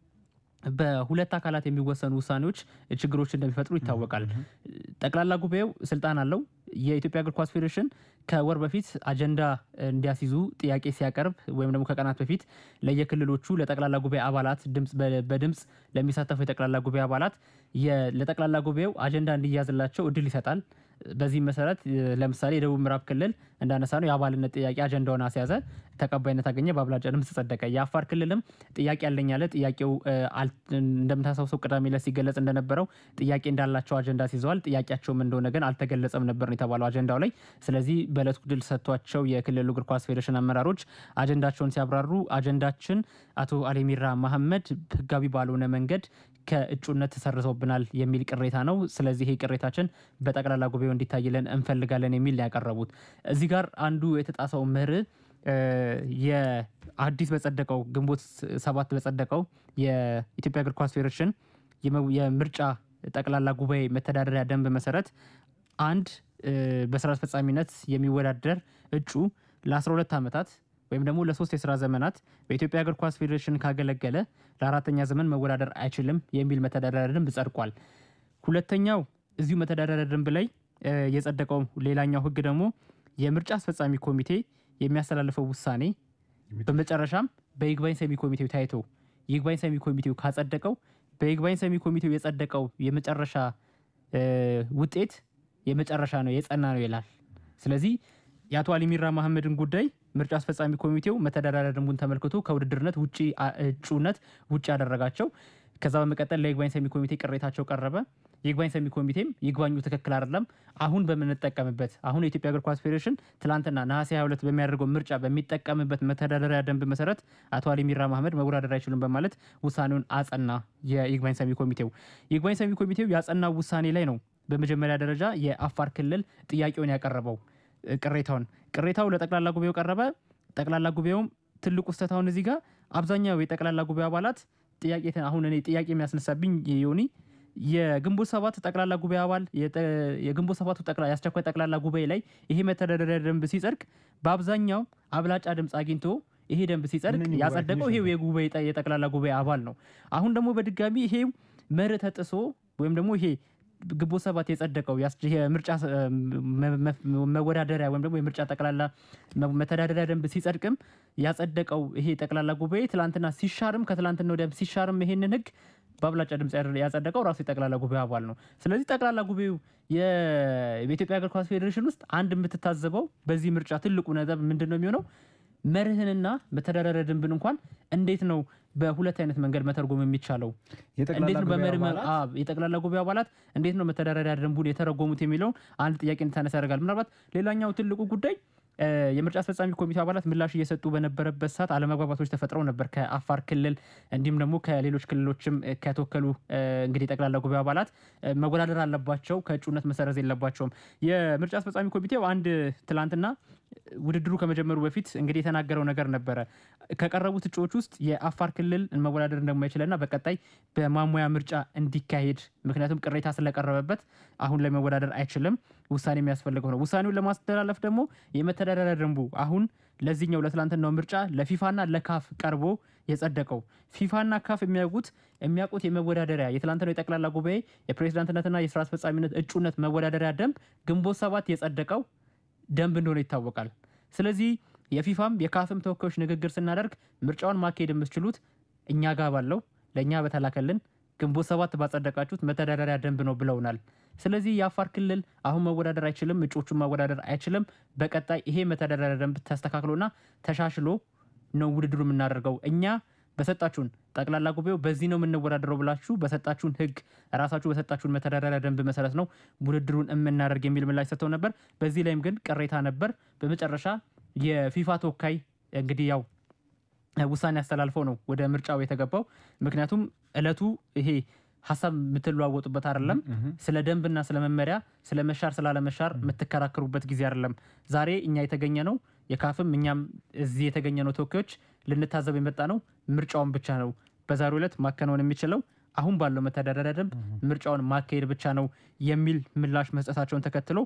በሁለት አካላት የሚወሰኑ ውሳኔዎች ችግሮች እንደሚፈጥሩ ይታወቃል። ጠቅላላ ጉባኤው ስልጣን አለው። የኢትዮጵያ እግር ኳስ ፌዴሬሽን ከወር በፊት አጀንዳ እንዲያስይዙ ጥያቄ ሲያቀርብ ወይም ደግሞ ከቀናት በፊት ለየክልሎቹ ለጠቅላላ ጉባኤ አባላት ድምፅ በ- በድምፅ ለሚሳተፉ የጠቅላላ ጉባኤ አባላት የ- ለጠቅላላ ጉባኤው አጀንዳ እንዲያዝላቸው እድል ይሰጣል። በዚህም መሰረት እ፣ ለምሳሌ የደቡብ ምዕራብ ክልል እንዳነሳ ነው የአባልነት ጥያቄ አጀንዳውን አስያዘ፣ ተቀባይነት አገኘ፣ በአብላጫ ድምፅ ጸደቀ። የአፋር ክልልም ጥያቄ ያለኝ አለ። ጥያቄው እ፣ አል- እንደምታስታውሰው ቅዳሜ ዕለት ሲገለጽ እንደነበረው ጥያቄ እንዳላቸው አጀንዳ ሲይዘዋል። ጥያቄያቸውም እንደሆነ ግን አልተገለጸም ነበር ነው የተባለው አጀንዳው ላይ። ስለዚህ በዕለቱ ድል ሰጥቷቸው የክልሉ እግር ኳስ ፌዴሬሽን አመራሮች አጀንዳቸውን ሲያብራሩ አጀንዳችን አቶ አሊሚራ መሐመድ ህጋዊ ባልሆነ መንገድ ከእጩነት ተሰርዘውብናል የሚል ቅሬታ ነው። ስለዚህ ይሄ ቅሬታችን በጠቅላላ ጉባኤው እንዲታይልን እንፈልጋለን የሚል ነው ያቀረቡት። እዚህ ጋር አንዱ የተጣሰው መርህ እ፣ የአዲስ በጸደቀው ግንቦት ሰባት በጸደቀው የኢትዮጵያ እግር ኳስ ፌዴሬሽን የመ- የምርጫ ጠቅላላ ጉባኤ መተዳደሪያ ደንብ መሰረት አንድ እ፣ በስራ አስፈጻሚነት የሚወዳደር እጩ ለ12 ዓመታት ወይም ደግሞ ለሶስት የስራ ዘመናት በኢትዮጵያ እግር ኳስ ፌዴሬሽን ካገለገለ ለአራተኛ ዘመን መወዳደር አይችልም የሚል መተዳደሪያ ደንብ ጸድቋል። ሁለተኛው እዚሁ መተዳደሪያ ደንብ ላይ እ፣ የጸደቀው ሌላኛው ህግ ደግሞ የምርጫ አስፈጻሚ ኮሚቴ የሚያስተላልፈው ውሳኔ በመጨረሻም በይግባኝ ሰሚ ኮሚቴው ታይቶ ይግባኝ ሰሚ ኮሚቴው ካጸደቀው በይግባኝ ሰሚ ኮሚቴው የጸደቀው የመጨረሻ እ፣ ውጤት የመጨረሻ ነው የጸና ነው ይላል። ስለዚህ የአቶ አሊሚራ መሐመድን ጉዳይ ምርጫ አስፈጻሚ ኮሚቴው መተዳደሪያ ደንቡን ተመልክቶ ከውድድርነት ውጭ አ- እጩነት ውጭ ያደረጋቸው። ከዛ በመቀጠል ለይግባኝ ሰሚ ኮሚቴ ቅሬታቸው ቀረበ። ይግባኝ ሰሚ ኮሚቴም ይግባኙ ትክክል አይደለም፣ አሁን በምንጠቀምበት አሁን የኢትዮጵያ እግር ኳስ ፌዴሬሽን ትላንትና ነሐሴ 22 በሚያደርገው ምርጫ በሚጠቀምበት መተዳደሪያ ደንብ መሰረት አቶ አሊሚራ መሐመድ መወዳደር አይችሉም በማለት ውሳኔውን አጸና። የይግባኝ ሰሚ ኮሚቴው ይግባኝ ሰሚ ኮሚቴው ያጸናው ውሳኔ ላይ ነው በመጀመሪያ ደረጃ የአፋር ክልል ጥያቄውን ያቀረበው እ፣ ቅሬታውን ቅሬታው ለጠቅላላ ጉባኤው ቀረበ። ጠቅላላ ጉባኤውም ትልቁ ስህተት አሁን እዚህ ጋር አብዛኛው የጠቅላላ ጉባኤ አባላት ጥያቄ ተ- አሁን እኔ ጥያቄ የሚያስነሳብኝ ዮኒ የግንቦት ሰባት ጠቅላላ ጉባኤ አባል የጠ- የግንቦት ሰባቱ ጠቅላ- የአስቸኳይ ጠቅላላ ጉባኤ ላይ ይሄ መተዳደሪያ ደንብ ሲጸድቅ በአብዛኛው አብላጫ ድምፅ አግኝቶ ይሄ ደንብ ሲጸድቅ እነኚህ ያጸደቀው ጉባኤተኞች ይሄው የጉባኤ ጠ- የጠቅላላ ጉባኤ አባል ነው። አሁን ደግሞ በድጋሚ ይሄ መርህ ተጥሶ ወይም ደግሞ ይሄ ግንቦት ሰባት የጸደቀው ያስ- የምርጫ ስ- መ- መ- መወዳደሪያ ወይም ደግሞ የምርጫ ጠቅላላ መ- መተዳደሪያ ደንብ ሲጸድቅም ያጸደቀው ይሄ ጠቅላላ ጉባኤ ትላንትና ሲሻርም ከትላንትና ወዲያ ሲሻርም ይሄንን ህግ በአብላጫ ድምፅ ያደ- ያጸደቀው ራሱ የጠቅላላ ጉባኤ አባል ነው። ስለዚህ ጠቅላላ ጉባኤው የ- በኢትዮጵያ እግር ኳስ ፌዴሬሽን ውስጥ አንድ የምትታዘበው በዚህ ምርጫ ትልቁ ነጥብ ምንድን ነው የሚሆነው መርህንና መተዳደሪያ ደንብን እንኳን እንዴት ነው በሁለት አይነት መንገድ መተርጎም የሚቻለው? የጠቅላላ እንዴት ነው ጉባኤ በመርህ መ- አባላት አዎ፣ የጠቅላላ ጉባኤ አባላት እንዴት ነው መተዳደሪያ ደንቡን የተረጎሙት የሚለውን አንድ ጥያቄ እንድታነሳ ያደርጋል። ምናልባት ሌላኛው ትልቁ ጉዳይ እ፣ የምርጫ አስፈጻሚ ኮሚቴ አባላት ምላሽ እየሰጡ በነበረበት ሰዓት አለመግባባቶች ተፈጥረው ነበር ከአፋር ክልል እንዲሁም ደግሞ ከሌሎች ክልሎችም እ፣ ከተወከሉ እ፣ እንግዲህ የጠቅላላ ጉባኤ አባላት እ፣ መወዳደር አለባቸው፣ ከእጩነት መሰረዝ የለባቸውም። የምርጫ አስፈጻሚ ኮሚቴው አንድ ትላንትና ውድድሩ ከመጀመሩ በፊት እንግዲህ የተናገረው ነገር ነበረ። ከቀረቡት እጩዎች ውስጥ የአፋር ክልል መወዳደር እንደማይችልና በቀጣይ በማሟያ ምርጫ እንዲካሄድ ምክንያቱም ቅሬታ ስለቀረበበት አሁን ላይ መወዳደር አይችልም፣ ውሳኔ የሚያስፈልገው ነው። ውሳኔውን ለማስተላለፍ ደግሞ የመተዳደሪያ ደንቡ አሁን ለዚህኛው ለትላንትናው ምርጫ ለፊፋና ለካፍ ቀርቦ የጸደቀው ፊፋና ካፍ የሚያውቁት የሚያውቁት የመወዳደሪያ የትላንትናው የጠቅላላ ጉባኤ የፕሬዚዳንትነትና የስራ አስፈጻሚነት እጩነት መወዳደሪያ ደንብ ግንቦት ሰባት የጸደቀው ደንብ እንደሆነ ይታወቃል። ስለዚህ የፊፋም የካፍም ተወካዮች ንግግር ስናደርግ ምርጫውን ማካሄድ የምትችሉት እኛ ጋር ባለው ለእኛ በተላከልን ግንቦት ሰባት ባጸደቃችሁት መተዳደሪያ ደንብ ነው ብለውናል። ስለዚህ የአፋር ክልል አሁን መወዳደር አይችልም፣ እጩዎቹን ማወዳደር አይችልም። በቀጣይ ይሄ መተዳደሪያ ደንብ ተስተካክሎና ተሻሽሎ ነው ውድድሩ የምናደርገው እኛ በሰጣችሁን ጠቅላላ ጉባኤው በዚህ ነው የምንወዳደረው ብላችሁ በሰጣችሁን ሕግ ራሳችሁ በሰጣችሁን መተዳደሪያ ደንብ መሰረት ነው ውድድሩን የምናደርግ የሚል ምላሽ ሰጥተው ነበር። በዚህ ላይም ግን ቅሬታ ነበር። በመጨረሻ የፊፋ ተወካይ እንግዲህ ያው ውሳኔ አስተላልፈው ነው ወደ ምርጫው የተገባው። ምክንያቱም እለቱ ይሄ ሀሳብ የምትለዋወጡበት አይደለም። ስለ ደንብና ስለ መመሪያ ስለ መሻር ስላለመሻር የምትከራከሩበት ጊዜ አይደለም። ዛሬ እኛ የተገኘ ነው የካፍም እኛም እዚህ የተገኘ ነው ተወካዮች ልንታዘብ የመጣ ነው ምርጫውን ብቻ ነው በዛሬው ዕለት ማከናወን የሚችለው አሁን ባለው መተዳደሪያ ደንብ ምርጫውን ማካሄድ ብቻ ነው የሚል ምላሽ መስጠታቸውን ተከትሎ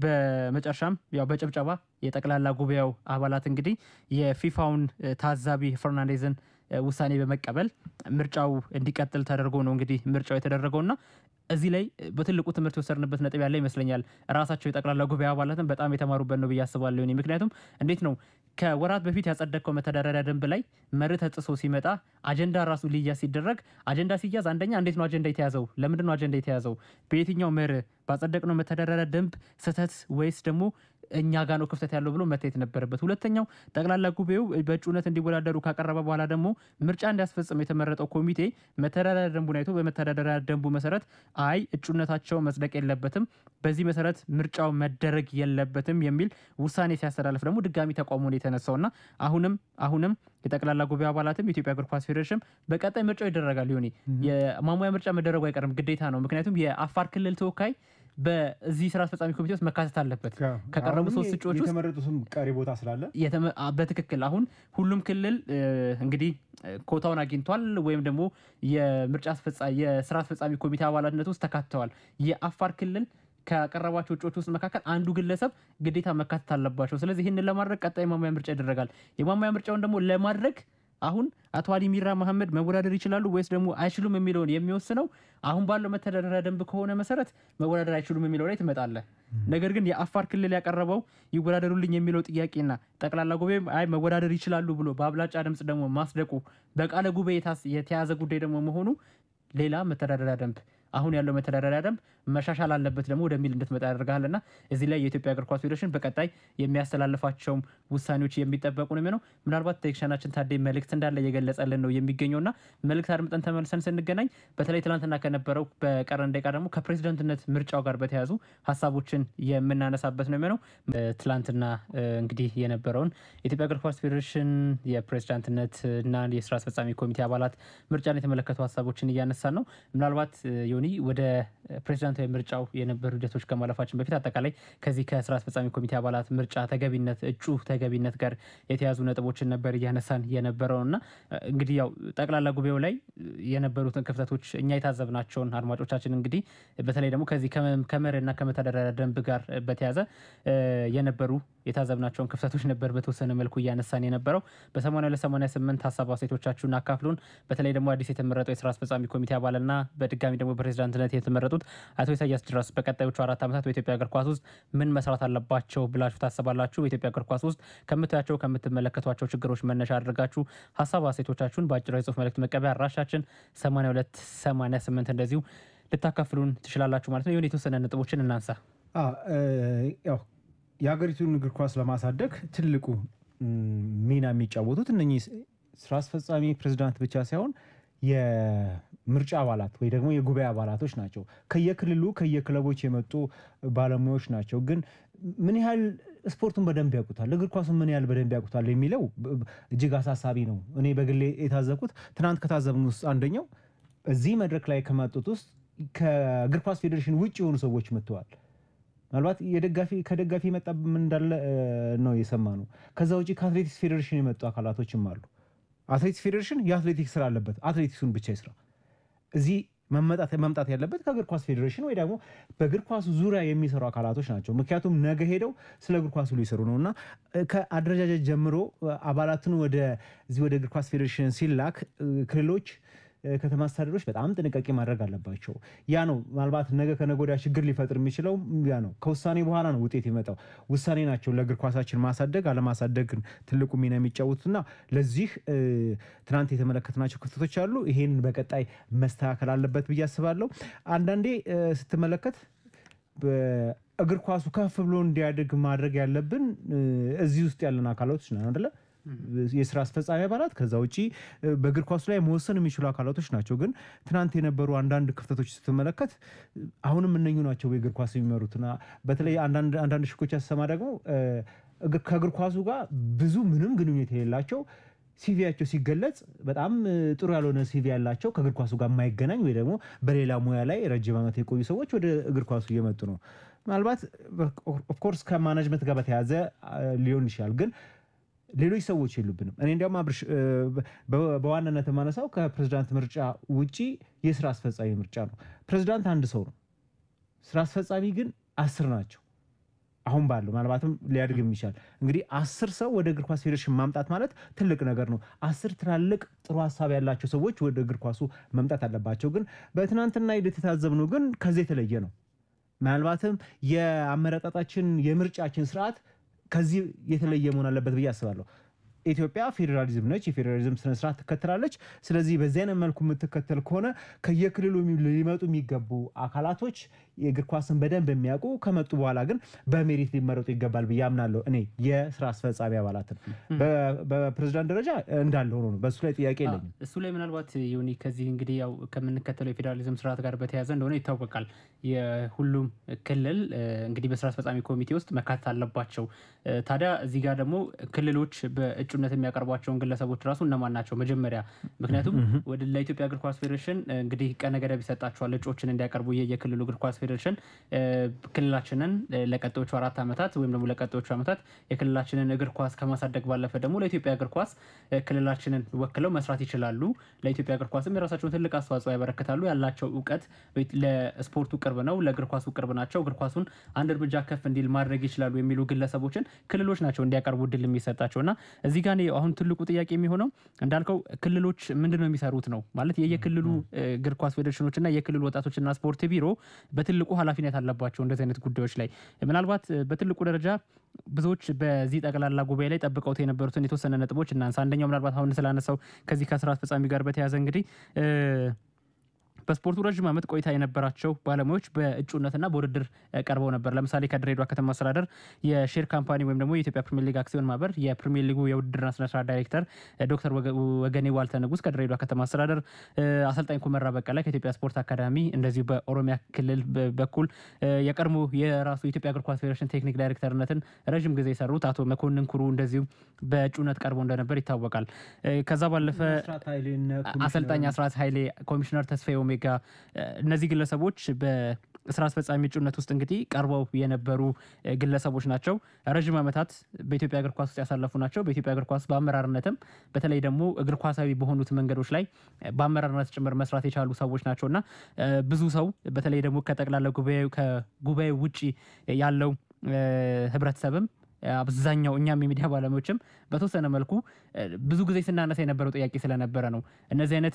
በመጨረሻም ያው በጭብጨባ የጠቅላላ ጉባኤው አባላት እንግዲህ የፊፋውን ታዛቢ ፈርናንዴዝን ውሳኔ በመቀበል ምርጫው እንዲቀጥል ተደርጎ ነው እንግዲህ ምርጫው የተደረገውና እዚህ ላይ በትልቁ ትምህርት የወሰድንበት ነጥብ ያለ ይመስለኛል። ራሳቸው የጠቅላላ ጉባኤ አባላትን በጣም የተማሩበት ነው ብዬ አስባለሁ። እኔ ምክንያቱም እንዴት ነው ከወራት በፊት ያጸደቅከው መተዳደሪያ ደንብ ላይ መርህ ተጥሶ ሲመጣ አጀንዳ ራሱ ሊያዝ ሲደረግ አጀንዳ ሲያዝ አንደኛ እንዴት ነው አጀንዳ የተያዘው? ለምንድን ነው አጀንዳ የተያዘው? በየትኛው መርህ ባጸደቅነው መተዳደሪያ ደንብ ስህተት ወይስ ደግሞ እኛ ጋ ነው ክፍተት ያለው ብሎ መታየት ነበረበት። ሁለተኛው ጠቅላላ ጉባኤው በእጩነት እንዲወዳደሩ ካቀረበ በኋላ ደግሞ ምርጫ እንዲያስፈጽም የተመረጠው ኮሚቴ መተዳደሪያ ደንቡን አይቶ በመተዳደሪያ ደንቡ መሰረት አይ እጩነታቸው መጽደቅ የለበትም፣ በዚህ መሰረት ምርጫው መደረግ የለበትም የሚል ውሳኔ ሲያስተላልፍ ደግሞ ድጋሚ ተቃውሞ ነው የተነሳው እና አሁንም አሁንም የጠቅላላ ጉባኤ አባላትም የኢትዮጵያ እግር ኳስ ፌዴሬሽን በቀጣይ ምርጫው ይደረጋል። ሊሆኔ የማሟያ ምርጫ መደረጉ አይቀርም፣ ግዴታ ነው። ምክንያቱም የአፋር ክልል ተወካይ በዚህ ስራ አስፈጻሚ ኮሚቴ ውስጥ መካተት አለበት። ከቀረቡ ሶስት እጩዎች ውስጥ የተመረጡትም ቀሪ ቦታ ስላለ በትክክል አሁን ሁሉም ክልል እንግዲህ ኮታውን አግኝቷል ወይም ደግሞ የምርጫ የስራ አስፈጻሚ ኮሚቴ አባላትነት ውስጥ ተካትተዋል። የአፋር ክልል ከቀረባቸው እጩዎች ውስጥ መካከል አንዱ ግለሰብ ግዴታ መካተት አለባቸው። ስለዚህ ይህንን ለማድረግ ቀጣይ የማሟያ ምርጫ ይደረጋል። የማሟያ ምርጫውን ደግሞ ለማድረግ አሁን አቶ አሊ ሚራ መሐመድ መወዳደር ይችላሉ ወይስ ደግሞ አይችሉም የሚለውን የሚወስነው አሁን ባለው መተዳደሪያ ደንብ ከሆነ መሰረት መወዳደር አይችሉም የሚለው ላይ ትመጣለህ። ነገር ግን የአፋር ክልል ያቀረበው ይወዳደሩልኝ የሚለው ጥያቄና ጠቅላላ ጉባኤ አይ መወዳደር ይችላሉ ብሎ በአብላጫ ድምፅ ደግሞ ማስደቁ በቃለ ጉባኤ የተያዘ ጉዳይ ደግሞ መሆኑ ሌላ መተዳደሪያ ደንብ አሁን ያለው መተዳደሪያ ደንብ መሻሻል አለበት ደግሞ ወደሚል እንድትመጣ ያደርግሃል እና እዚህ ላይ የኢትዮጵያ እግር ኳስ ፌዴሬሽን በቀጣይ የሚያስተላልፋቸውም ውሳኔዎች የሚጠበቁ ነው የሚሆነው። ምናልባት ቴክኒሻናችን ታዴ መልእክት እንዳለ እየገለጸልን ነው የሚገኘው እና መልእክት አድምጠን ተመልሰን ስንገናኝ በተለይ ትናንትና ከነበረው በቀረን ደቂቃ ደግሞ ከፕሬዚደንትነት ምርጫው ጋር በተያያዙ ሀሳቦችን የምናነሳበት ነው የሚሆነው። ትላንትና እንግዲህ የነበረውን የኢትዮጵያ እግር ኳስ ፌዴሬሽን የፕሬዚዳንትነት እና የስራ አስፈጻሚ ኮሚቴ አባላት ምርጫን የተመለከቱ ሀሳቦችን እያነሳን ነው ምናልባት ዮኒ ወደ ፕሬዚዳንታዊ ምርጫው የነበሩ ሂደቶች ከማለፋችን በፊት አጠቃላይ ከዚህ ከስራ አስፈጻሚ ኮሚቴ አባላት ምርጫ ተገቢነት እጩ ተገቢነት ጋር የተያዙ ነጥቦችን ነበር እያነሳን የነበረው እና እንግዲህ ያው ጠቅላላ ጉባኤው ላይ የነበሩትን ክፍተቶች እኛ የታዘብናቸውን አድማጮቻችን እንግዲህ በተለይ ደግሞ ከዚህ ከመርህና ከመተዳደሪያ ደንብ ጋር በተያዘ የነበሩ የታዘብናቸውን ክፍተቶች ነበር በተወሰነ መልኩ እያነሳን የነበረው በሰማንያ ሁለት ሰማንያ ስምንት ሀሳብ አስተያየቶቻችሁን አካፍሉን። በተለይ ደግሞ አዲስ የተመረጠው የስራ አስፈጻሚ ኮሚቴ አባልና በድጋሚ ደግሞ ፕሬዚዳንትነት የተመረጡት አቶ ኢሳያስ ድረስ በቀጣዮቹ አራት ዓመታት በኢትዮጵያ እግር ኳስ ውስጥ ምን መስራት አለባቸው ብላችሁ ታስባላችሁ? በኢትዮጵያ እግር ኳስ ውስጥ ከምታያቸው ከምትመለከቷቸው ችግሮች መነሻ አድርጋችሁ ሀሳብ አስተያየቶቻችሁን በአጭር የጽሁፍ መልእክት መቀበያ አድራሻችን 82 88 እንደዚሁ ልታካፍሉን ትችላላችሁ ማለት ነው። የሆነ የተወሰነ ነጥቦችን እናንሳ። ያው የሀገሪቱን እግር ኳስ ለማሳደግ ትልቁ ሚና የሚጫወቱት እነኚህ ስራ አስፈጻሚ ፕሬዚዳንት ብቻ ሳይሆን የምርጫ አባላት ወይ ደግሞ የጉባኤ አባላቶች ናቸው። ከየክልሉ ከየክለቦች የመጡ ባለሙያዎች ናቸው። ግን ምን ያህል ስፖርቱን በደንብ ያውቁታል፣ እግር ኳሱን ምን ያህል በደንብ ያውቁታል የሚለው እጅግ አሳሳቢ ነው። እኔ በግሌ የታዘብኩት ትናንት ከታዘብን ውስጥ አንደኛው እዚህ መድረክ ላይ ከመጡት ውስጥ ከእግር ኳስ ፌዴሬሽን ውጭ የሆኑ ሰዎች መጥተዋል። ምናልባት የደጋፊ ከደጋፊ የመጣ ምን እንዳለ ነው የሰማ ነው። ከዛ ውጭ ከአትሌቲክስ ፌዴሬሽን የመጡ አካላቶችም አሉ። አትሌቲክስ ፌዴሬሽን የአትሌቲክስ ስራ አለበት፣ አትሌቲክሱን ብቻ ይስራ። እዚህ መምጣት ያለበት ከእግር ኳስ ፌዴሬሽን ወይ ደግሞ በእግር ኳሱ ዙሪያ የሚሰሩ አካላቶች ናቸው። ምክንያቱም ነገ ሄደው ስለ እግር ኳሱ ሊሰሩ ነው እና ከአደረጃጀት ጀምሮ አባላትን ወደዚህ ወደ እግር ኳስ ፌዴሬሽን ሲላክ ክልሎች ከተማ አስተዳደሮች በጣም ጥንቃቄ ማድረግ አለባቸው። ያ ነው ምናልባት ነገ ከነገ ወዲያ ችግር ሊፈጥር የሚችለው ያ ነው። ከውሳኔ በኋላ ነው ውጤት የመጣው። ውሳኔ ናቸው ለእግር ኳሳችን ማሳደግ አለማሳደግን ትልቁ ሚና የሚጫወቱትና ለዚህ ትናንት የተመለከትናቸው ክፍተቶች አሉ። ይሄን በቀጣይ መስተካከል አለበት ብዬ አስባለሁ። አንዳንዴ ስትመለከት እግር ኳሱ ከፍ ብሎ እንዲያድግ ማድረግ ያለብን እዚህ ውስጥ ያለን አካላቶች ነን አይደለ? የስራ አስፈጻሚ አባላት ከዛ ውጭ በእግር ኳሱ ላይ መወሰን የሚችሉ አካላቶች ናቸው። ግን ትናንት የነበሩ አንዳንድ ክፍተቶች ስትመለከት አሁንም እነኙ ናቸው የእግር ኳስ የሚመሩትና በተለይ አንዳንድ ሽኮች ያሰማ ደግሞ ከእግር ኳሱ ጋር ብዙ ምንም ግንኙነት የሌላቸው ሲቪያቸው ሲገለጽ በጣም እ, ጥሩ ያልሆነ ሲቪ ያላቸው ከእግር ኳሱ ጋር የማይገናኝ ወይ ደግሞ በሌላ ሙያ ላይ ረጅም ዓመት የቆዩ ሰዎች ወደ እግር ኳሱ እየመጡ ነው። ምናልባት ኦፍኮርስ ከማናጅመንት ጋር በተያያዘ አ, ሊሆን ይችላል ግን ሌሎች ሰዎች የሉብንም። እኔ እንዲያውም አብርሽ እ, በ- በዋናነት የማነሳው ከፕሬዝዳንት ምርጫ ውጪ የስራ አስፈጻሚ ምርጫ ነው። ፕሬዝዳንት አንድ ሰው ነው። ስራ አስፈጻሚ ግን አስር ናቸው። አሁን ባለው ምናልባትም ሊያድግ የሚችላል እንግዲህ አስር ሰው ወደ እግር ኳስ ፌዴሬሽን ማምጣት ማለት ትልቅ ነገር ነው። አስር ትላልቅ ጥሩ ሀሳብ ያላቸው ሰዎች ወደ እግር ኳሱ መምጣት አለባቸው። ግን በትናንትና ሂደት የታዘብነው ግን ከዚህ የተለየ ነው። ምናልባትም የአመራጣጣችን የምርጫችን ስርዓት ከዚህ የተለየ መሆን አለበት ብዬ አስባለሁ። ኢትዮጵያ ፌዴራሊዝም ነች፣ የፌዴራሊዝም ስነስርዓት ትከተላለች። ስለዚህ በዚህ አይነት መልኩ የምትከተል ከሆነ ከየክልሉ የሚ- ሊመጡ የሚገቡ አካላቶች የእግር ኳስን በደንብ የሚያውቁ ከመጡ በኋላ ግን በሜሪት ሊመረጡ ይገባል ብዬ አምናለሁ። እኔ የስራ አስፈጻሚ አባላትን በ- በፕሬዝዳንት ደረጃ እንዳለ ሆኖ ነው። በእሱ ላይ ጥያቄ የለኝም። እሱ ላይ ምናልባት ዮኒ ከዚህ እንግዲህ ያው ከምንከተለው የፌዴራሊዝም ስርዓት ጋር በተያያዘ እንደሆነ ይታወቃል። የሁሉም ክልል እ, እንግዲህ በስራ አስፈጻሚ ኮሚቴ ውስጥ መካተት አለባቸው። እ, ታዲያ እዚህ ጋር ደግሞ ክልሎች በእጩነት የሚያቀርቧቸውን ግለሰቦች ራሱ እነማን ናቸው መጀመሪያ? ምክንያቱም ወደ ለኢትዮጵያ እግር ኳስ ፌዴሬሽን እ, እንግዲህ ቀነ ገደብ ይሰጣቸዋል እጩዎችን እንዲያቀርቡ ይህ የክልሉ እግር ኳስ ፌዴሬሽን እ, ክልላችንን እ, ለቀጣዮቹ አራት ዓመታት ወይም ደግሞ ለቀጣዮቹ ዓመታት የክልላችንን እግር ኳስ ከማሳደግ ባለፈ ደግሞ ለኢትዮጵያ እግር ኳስ እ, ክልላችንን ወክለው መስራት ይችላሉ። ለኢትዮጵያ እግር ኳስም የራሳቸውን ትልቅ አስተዋጽኦ ያበረክታሉ። ያላቸው እውቀት በ- ለስፖርቱ ቅርብ ነው፣ ለእግር ኳሱ ቅርብ ናቸው። እግር ኳሱን አንድ እርምጃ ከፍ እንዲል ማድረግ ይችላሉ የሚሉ ግለሰቦችን ክልሎች ናቸው እንዲያቀርቡ እድል የሚሰጣቸው እና እዚህ ጋር እኔ አሁን ትልቁ ጥያቄ የሚሆነው እንዳልከው ክልሎች ምንድን ነው የሚሰሩት ነው ማለት የየክልሉ እ, እግር ኳስ ፌዴሬሽኖች እና የክልሉ ወጣቶችና ስፖርት ቢሮ በትልቁ ኃላፊነት አለባቸው እንደዚህ አይነት ጉዳዮች ላይ ምናልባት እ, በትልቁ ደረጃ ብዙዎች በዚህ ጠቅላላ ጉባኤ ላይ ጠብቀውት የነበሩትን የተወሰነ ነጥቦች እናንሳ። አንደኛው ምናልባት አሁን ስላነሳው ከዚህ ከስራ አስፈጻሚ ጋር በተያያዘ እንግዲህ እ, በስፖርቱ ረዥም ዓመት ቆይታ የነበራቸው ባለሙያዎች በእጩነትና በውድድር እ, ቀርበው ነበር። ለምሳሌ ከድሬዳዋ ከተማ አስተዳደር የሼር ካምፓኒ ወይም ደግሞ የኢትዮጵያ ፕሪሚየር ሊግ አክሲዮን ማህበር የፕሪሚየር ሊጉ የውድድርና ስነስርዓት ዳይሬክተር እ, ዶክተር ወገ- ወገኔ ዋልተ ንጉስ ከድሬዳዋ ከተማ አስተዳደር እ፣ አሰልጣኝ ኩመራ በቀለ ከኢትዮጵያ ስፖርት አካዳሚ እንደዚሁ በኦሮሚያ ክልል በ- በኩል እ፣ የቀድሞ የራሱ የኢትዮጵያ እግር ኳስ ፌዴሬሽን ቴክኒክ ዳይሬክተርነትን ረዥም ጊዜ የሰሩት አቶ መኮንን ኩሩ እንደዚሁ በእጩነት ቀርበው እንደነበር ይታወቃል። እ፣ ከዛ ባለፈ መስራት ኃይሌን ኮሚሽነር- አሰልጣኝ አስራት ኃይሌ፣ ኮሚሽነር ተስፋዬ ኦሜጋ እ፣ እነዚህ ግለሰቦች በስራ አስፈጻሚ እጩነት ውስጥ እንግዲህ ቀርበው የነበሩ እ፣ ግለሰቦች ናቸው። ረዥም ዓመታት በኢትዮጵያ እግር ኳስ ውስጥ ያሳለፉ ናቸው። በኢትዮጵያ እግር ኳስ በአመራርነትም በተለይ ደግሞ እግር ኳሳዊ በሆኑት መንገዶች ላይ እ፣ በአመራርነት ጭምር መስራት የቻሉ ሰዎች ናቸው እና እ፣ ብዙ ሰው በተለይ ደግሞ ከጠቅላላ ጉባኤው ከጉባኤው ውጭ ያለው እ፣ ህብረተሰብም አብዛኛው እኛም የሚዲያ ባለሙያዎችም በተወሰነ መልኩ እ፣ ብዙ ጊዜ ስናነሳ የነበረው ጥያቄ ስለነበረ ነው። እነዚህ አይነት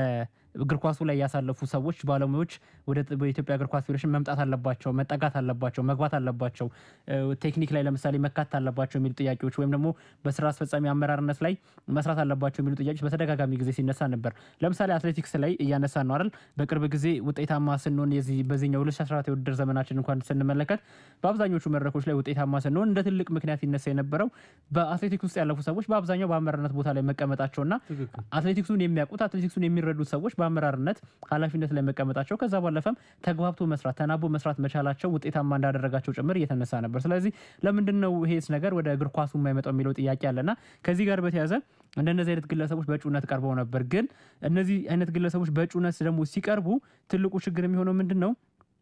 የእግር ኳሱ ላይ ያሳለፉ ሰዎች ባለሙያዎች ወደ ጥ- በኢትዮጵያ እግር ኳስ ፌዴሬሽን መምጣት አለባቸው፣ መጠጋት አለባቸው፣ መግባት አለባቸው፣ እ፣ ቴክኒክ ላይ ለምሳሌ መካተት አለባቸው የሚሉ ጥያቄዎች ወይም ደግሞ በስራ አስፈጻሚ አመራርነት ላይ መስራት አለባቸው የሚሉ ጥያቄዎች በተደጋጋሚ ጊዜ ሲነሳ ነበር። ለምሳሌ አትሌቲክስ ላይ እያነሳ ነው አይደል? በቅርብ ጊዜ ውጤታማ ስንሆን የዚህ በዚህኛው 2014 የውድድር ዘመናችን እንኳን ስንመለከት በአብዛኞቹ መድረኮች ላይ ውጤታማ ስንሆን እንደ ትልቅ ምክንያት ይነሳ የነበረው በአትሌቲክስ ውስጥ ያለፉ ሰዎች በአብዛኛው በአመራርነት ቦታ ላይ መቀመጣቸውና አትሌቲክሱን የሚያውቁት አትሌቲክሱን የሚረዱት ሰዎች በአመራርነት ኃላፊነት ላይ መቀመጣቸው ከዛ ባለፈም ተግባብቶ መስራት ተናቦ መስራት መቻላቸው ውጤታማ እንዳደረጋቸው ጭምር እየተነሳ ነበር። ስለዚህ ለምንድን ነው ይሄስ ነገር ወደ እግር ኳሱ የማይመጣው የሚለው ጥያቄ አለና ከዚህ ጋር በተያያዘ እንደነዚህ አይነት ግለሰቦች በእጩነት ቀርበው ነበር። ግን እነዚህ አይነት ግለሰቦች በእጩነት ደግሞ ሲቀርቡ ትልቁ ችግር የሚሆነው ምንድን ነው?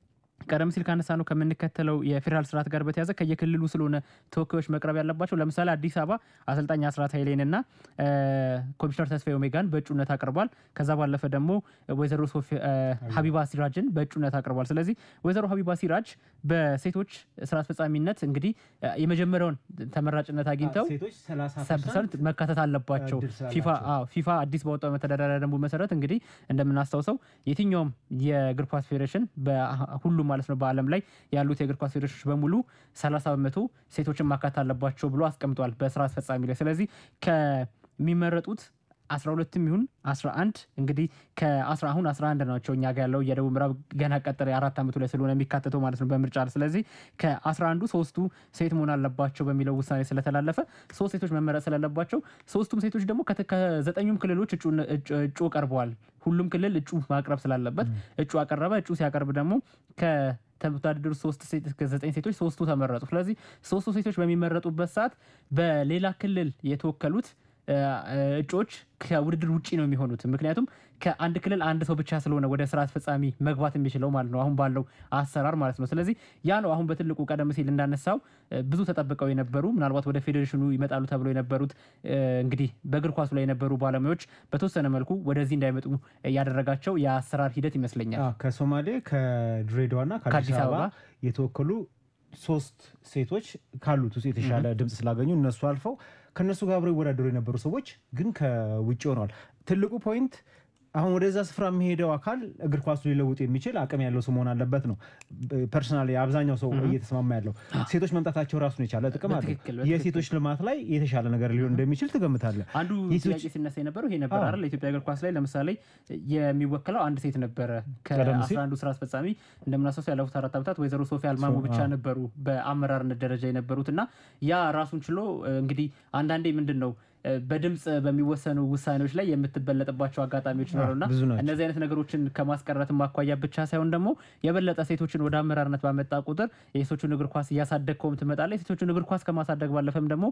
ቀደም ሲል ካነሳ ነው ከምንከተለው የፌዴራል ስርዓት ጋር በተያዘ ከየክልሉ ስለሆነ ተወካዮች መቅረብ ያለባቸው። ለምሳሌ አዲስ አበባ አሰልጣኝ አስራት ኃይሌንና እ፣ ኮሚሽነር ተስፋዬ ኦሜጋን በእጩነት አቅርቧል። ከዛ ባለፈ ደግሞ ወይዘሮ ሶፊ እ፣ ሀቢባ ሲራጅን በእጩነት አቅርቧል። ስለዚህ ወይዘሮ ሀቢባ ሲራጅ በሴቶች ስራ አስፈጻሚነት እንግዲህ እ፣ የመጀመሪያውን ተመራጭነት አግኝተው ሴቶች 30 ፐርሰንት መካተት አለባቸው። እድል ስላላቸው። ፊፋ አዎ ፊፋ አዲስ በወጣው መተዳደሪያ ደንቡ መሰረት እንግዲህ እንደምናስታውሰው የትኛውም የእግር ኳስ ፌዴሬሽን በሁሉም ማለት ነው በዓለም ላይ ያሉት የእግር ኳስ ፌዴሬሽኖች በሙሉ 30 በመቶ ሴቶችን ማካተት አለባቸው ብሎ አስቀምጧል በስራ አስፈጻሚ ላይ። ስለዚህ ከሚመረጡት 12ም ይሁን 11 እንግዲህ ከ10 አሁን 11 ናቸው እኛ ጋር ያለው የደቡብ ምዕራብ ገና ቀጠረ የአራት ዓመቱ ላይ ስለሆነ የሚካተተው ማለት ነው በምርጫ ስለዚህ ከ11ዱ ሶስቱ ሴት መሆን አለባቸው በሚለው ውሳኔ ስለተላለፈ ሶስት ሴቶች መመረጥ ስላለባቸው ሶስቱም ሴቶች ደግሞ ከተ- ከዘጠኙም ክልሎች እጩ እጩ- እጩ ቀርበዋል። ሁሉም ክልል እጩ ማቅረብ ስላለበት እጩ አቀረበ። እጩ ሲያቀርብ ደግሞ ከተወዳደሩ ሶስት ሴት ከዘጠኝ ሴቶች ሶስቱ ተመረጡ። ስለዚህ ሶስቱ ሴቶች በሚመረጡበት ሰዓት በሌላ ክልል የተወከሉት እጩዎች ከውድድር ውጭ ነው የሚሆኑት። ምክንያቱም ከአንድ ክልል አንድ ሰው ብቻ ስለሆነ ወደ ስራ አስፈጻሚ መግባት የሚችለው ማለት ነው፣ አሁን ባለው አሰራር ማለት ነው። ስለዚህ ያ ነው አሁን በትልቁ ቀደም ሲል እንዳነሳው ብዙ ተጠብቀው የነበሩ ምናልባት ወደ ፌዴሬሽኑ ይመጣሉ ተብሎ የነበሩት እንግዲህ በእግር ኳሱ ላይ የነበሩ ባለሙያዎች በተወሰነ መልኩ ወደዚህ እንዳይመጡ ያደረጋቸው የአሰራር ሂደት ይመስለኛል። ከሶማሌ ከድሬዳዋና ከአዲስ አበባ የተወከሉ ሶስት ሴቶች ካሉት ውስጥ የተሻለ ድምፅ ስላገኙ እነሱ አልፈው ከእነሱ ጋር አብረው ይወዳደሩ የነበሩ ሰዎች ግን ከውጭ ሆነዋል። ትልቁ ፖይንት አሁን ወደዛ ስፍራ የሚሄደው አካል እግር ኳሱ ሊለውጥ የሚችል አቅም ያለው ሰው መሆን አለበት ነው። ፐርሰናሊ አብዛኛው ሰው እየተስማማ ያለው ሴቶች መምጣታቸው ራሱን የቻለ ጥቅም አለ። የሴቶች ልማት ላይ የተሻለ ነገር ሊሆን እንደሚችል ትገምታለህ? አንዱ ጥያቄ ሲነሳ የነበረው ይሄ ነበር አይደል? ኢትዮጵያ እግር ኳስ ላይ ለምሳሌ የሚወክለው አንድ ሴት ነበረ። ከአስራ አንዱ ስራ አስፈጻሚ እንደምናስታውሰው ያለፉት አራት ዓመታት ወይዘሮ ሶፊያ አልማሙ ብቻ ነበሩ በአመራርነት ደረጃ የነበሩት እና ያ ራሱን ችሎ እንግዲህ አንዳንዴ ምንድን ነው በድምፅ በሚወሰኑ ውሳኔዎች ላይ የምትበለጥባቸው አጋጣሚዎች ይኖሩና እነዚህ አይነት ነገሮችን ከማስቀረትም አኳያ ብቻ ሳይሆን ደግሞ የበለጠ ሴቶችን ወደ አመራርነት ባመጣ ቁጥር የሴቶችን እግር ኳስ እያሳደግከውም ትመጣለህ። የሴቶችን እግር ኳስ ከማሳደግ ባለፈም ደግሞ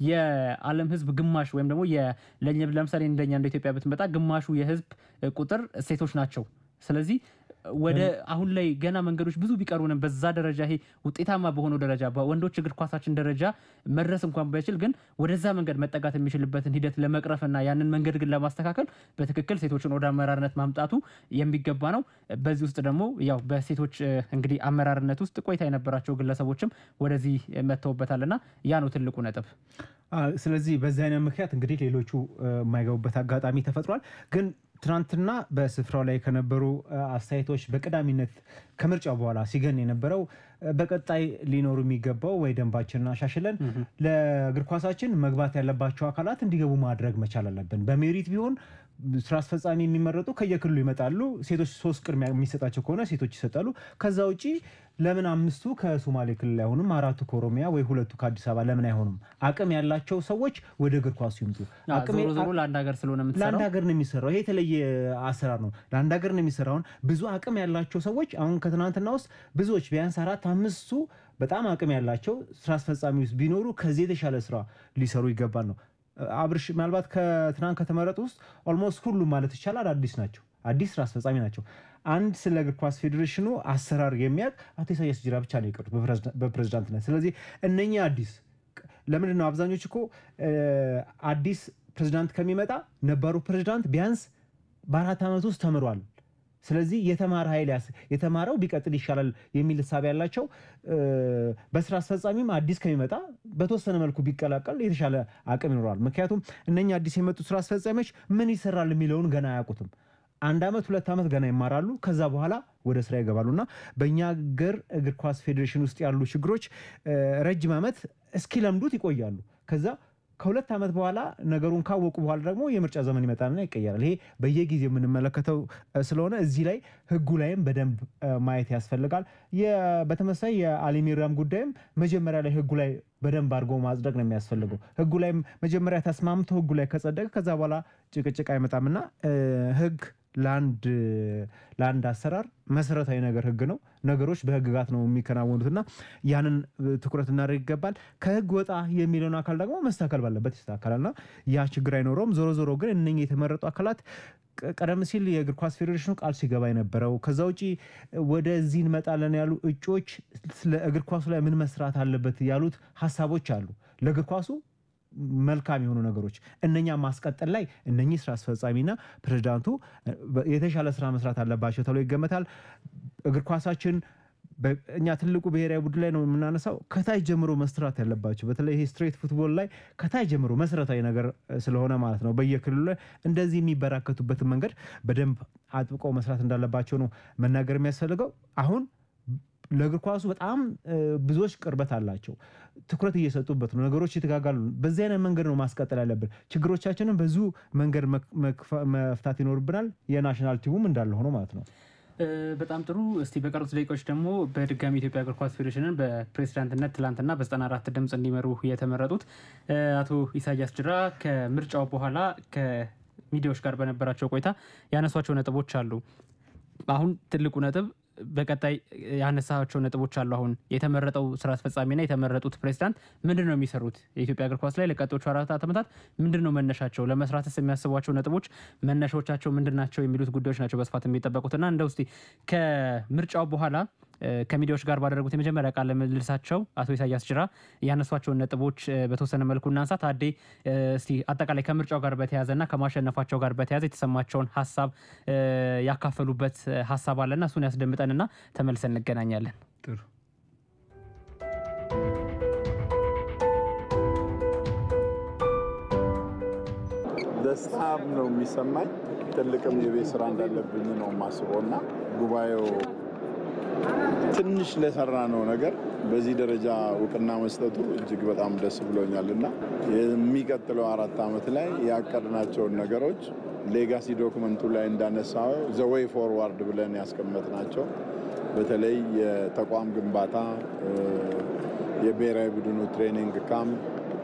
የዓለም ሕዝብ ግማሽ ወይም ደግሞ ለምሳሌ እንደኛ እንደ ኢትዮጵያ ብትመጣ ግማሹ የሕዝብ ቁጥር ሴቶች ናቸው። ስለዚህ ወደ አሁን ላይ ገና መንገዶች ብዙ ቢቀሩንም በዛ ደረጃ ይሄ ውጤታማ በሆነው ደረጃ በወንዶች እግር ኳሳችን ደረጃ መድረስ እንኳን ባይችል ግን ወደዛ መንገድ መጠጋት የሚችልበትን ሂደት ለመቅረፍና ያንን መንገድ ግን ለማስተካከል በትክክል ሴቶችን ወደ አመራርነት ማምጣቱ የሚገባ ነው። በዚህ ውስጥ ደግሞ ያው በሴቶች እንግዲህ አመራርነት ውስጥ ቆይታ የነበራቸው ግለሰቦችም ወደዚህ መጥተውበታልና ያ ነው ትልቁ ነጥብ። ስለዚህ በዚህ አይነት ምክንያት እንግዲህ ሌሎቹ የማይገቡበት አጋጣሚ ተፈጥሯል ግን ትናንትና በስፍራው ላይ ከነበሩ አስተያየቶች በቀዳሚነት ከምርጫው በኋላ ሲገን የነበረው በቀጣይ ሊኖሩ የሚገባው ወይ ደንባችንን አሻሽለን ለእግር ኳሳችን መግባት ያለባቸው አካላት እንዲገቡ ማድረግ መቻል አለብን። በሜሪት ቢሆን ስራ አስፈጻሚ የሚመረጡ ከየክልሉ ይመጣሉ። ሴቶች ሶስት ቅድሚያ የሚሰጣቸው ከሆነ ሴቶች ይሰጣሉ። ከዛ ውጪ ለምን አምስቱ ከሶማሌ ክልል አይሆኑም? አራቱ ከኦሮሚያ ወይ ሁለቱ ከአዲስ አበባ ለምን አይሆኑም? አቅም ያላቸው ሰዎች ወደ እግር ኳሱ ይምጡ። ዞሮ ዞሮ ለአንድ ሀገር ስለሆነ ለአንድ የምትሰራው ሀገር ነው የሚሰራው። ይሄ የተለየ አሰራር ነው። ለአንድ ሀገር ነው የሚሰራው። አሁን ብዙ አቅም ያላቸው ሰዎች አሁን ከትናንትና ውስጥ ብዙዎች ቢያንስ አራት አምስቱ በጣም አቅም ያላቸው ስራ አስፈጻሚ ውስጥ ቢኖሩ ከዚህ የተሻለ ስራ ሊሰሩ ይገባል ነው አብርሽ ምናልባት ከትናንት ከተመረጡ ውስጥ ኦልሞስት ሁሉም ማለት ይቻላል አዲስ ናቸው። አዲስ ስራ አስፈጻሚ ናቸው። አንድ ስለ እግር ኳስ ፌዴሬሽኑ አሰራር የሚያውቅ አቶ ኢሳያስ ጅራ ብቻ ነው የቀሩት በፕሬዝዳንትነት። ስለዚህ እነኚህ አዲስ ለምንድን ነው አብዛኞች እኮ አዲስ ፕሬዝዳንት ከሚመጣ ነባሩ ፕሬዝዳንት ቢያንስ በአራት ዓመት ውስጥ ተምሯል። ስለዚህ የተማረ ኃይል የተማረው ቢቀጥል ይሻላል የሚል እሳቤ ያላቸው በስራ አስፈጻሚም አዲስ ከሚመጣ በተወሰነ መልኩ ቢቀላቀል የተሻለ አቅም ይኖረዋል። ምክንያቱም እነኛ አዲስ የመጡ ስራ አስፈጻሚዎች ምን ይሰራል የሚለውን ገና አያውቁትም። አንድ ዓመት ሁለት ዓመት ገና ይማራሉ። ከዛ በኋላ ወደ ስራ ይገባሉ እና በእኛ ሀገር እግር ኳስ ፌዴሬሽን ውስጥ ያሉ ችግሮች ረጅም ዓመት እስኪለምዱት ይቆያሉ። ከዛ ከሁለት ዓመት በኋላ ነገሩን ካወቁ በኋላ ደግሞ የምርጫ ዘመን ይመጣልና ይቀየራል። ይሄ በየጊዜው የምንመለከተው ስለሆነ እዚህ ላይ ህጉ ላይም በደንብ ማየት ያስፈልጋል። በተመሳይ የአሊሚራም ጉዳይም መጀመሪያ ላይ ህጉ ላይ በደንብ አድርጎ ማጽደቅ ነው የሚያስፈልገው። ህጉ ላይ መጀመሪያ ተስማምቶ ህጉ ላይ ከጸደቀ ከዛ በኋላ ጭቅጭቅ አይመጣምና ህግ ለአንድ አሰራር መሰረታዊ ነገር ህግ ነው። ነገሮች በህግጋት ነው የሚከናወኑትና ያንን ትኩረት እናደርግ ይገባል። ከህግ ወጣ የሚለውን አካል ደግሞ መስተካከል ባለበት ይስተካከላልና ያ ችግር አይኖረውም። ዞሮ ዞሮ ግን እነኚህ የተመረጡ አካላት ቀደም ሲል የእግር ኳስ ፌዴሬሽኑ ቃል ሲገባ የነበረው ከዛ ውጪ ወደዚህ እንመጣለን ያሉ እጩዎች ለእግር ኳሱ ላይ ምን መስራት አለበት ያሉት ሀሳቦች አሉ ለእግር ኳሱ መልካም የሆኑ ነገሮች እነኛ ማስቀጠል ላይ እነኚህ ስራ አስፈጻሚና ፕሬዚዳንቱ የተሻለ ስራ መስራት አለባቸው ተብሎ ይገመታል። እግር ኳሳችን እኛ ትልቁ ብሔራዊ ቡድን ላይ ነው የምናነሳው። ከታች ጀምሮ መስራት ያለባቸው በተለይ ይሄ ስትሬት ፉትቦል ላይ ከታች ጀምሮ መሰረታዊ ነገር ስለሆነ ማለት ነው በየክልሉ ላይ እንደዚህ የሚበራከቱበትን መንገድ በደንብ አጥብቀው መስራት እንዳለባቸው ነው መናገር የሚያስፈልገው አሁን ለእግር ኳሱ በጣም ብዙዎች ቅርበት አላቸው። ትኩረት እየሰጡበት ነው። ነገሮች የተጋጋሉ። በዚህ አይነት መንገድ ነው ማስቀጠል ያለብን። ችግሮቻችንን በዙ መንገድ መፍታት ይኖርብናል። የናሽናል ቲሙም እንዳለ ሆኖ ማለት ነው። በጣም ጥሩ። እስቲ በቀሩት ደቂቃዎች ደግሞ በድጋሚ ኢትዮጵያ እግር ኳስ ፌዴሬሽንን በፕሬዚዳንትነት ትላንትና በ94 ድምፅ እንዲመሩ የተመረጡት አቶ ኢሳያስ ጅራ ከምርጫው በኋላ ከሚዲያዎች ጋር በነበራቸው ቆይታ ያነሷቸው ነጥቦች አሉ። አሁን ትልቁ ነጥብ በቀጣይ ያነሳቸው ነጥቦች አሉ። አሁን የተመረጠው ስራ አስፈጻሚና የተመረጡት ፕሬዚዳንት ምንድን ነው የሚሰሩት? የኢትዮጵያ እግር ኳስ ላይ ለቀጣዮቹ አራት ዓመታት ምንድን ነው መነሻቸው? ለመስራትስ የሚያስቧቸው ነጥቦች መነሻዎቻቸው ምንድን ናቸው? የሚሉት ጉዳዮች ናቸው በስፋት የሚጠበቁትና እንደ ውስጥ ከምርጫው በኋላ ከሚዲያዎች ጋር ባደረጉት የመጀመሪያ ቃለ ምልልሳቸው አቶ ኢሳያስ ጅራ ያነሷቸውን ነጥቦች በተወሰነ መልኩ እናንሳ። ታዴ እስቲ አጠቃላይ ከምርጫው ጋር በተያያዘና ከማሸነፋቸው ጋር በተያያዘ የተሰማቸውን ሀሳብ ያካፈሉበት ሀሳብ አለና እሱን ያስደምጠንና ተመልሰን እንገናኛለን። ጥሩ ደስታ ነው የሚሰማኝ። ትልቅም የቤት ስራ እንዳለብኝ ነው የማስበው እና ጉባኤው ትንሽ ለሰራ ነው ነገር በዚህ ደረጃ እውቅና መስጠቱ እጅግ በጣም ደስ ብሎኛል እና የሚቀጥለው አራት ዓመት ላይ ያቀድናቸውን ነገሮች ሌጋሲ ዶክመንቱ ላይ እንዳነሳው ዘዌይ ፎርዋርድ ብለን ያስቀመጥናቸው በተለይ የተቋም ግንባታ፣ የብሔራዊ ቡድኑ ትሬኒንግ ካምፕ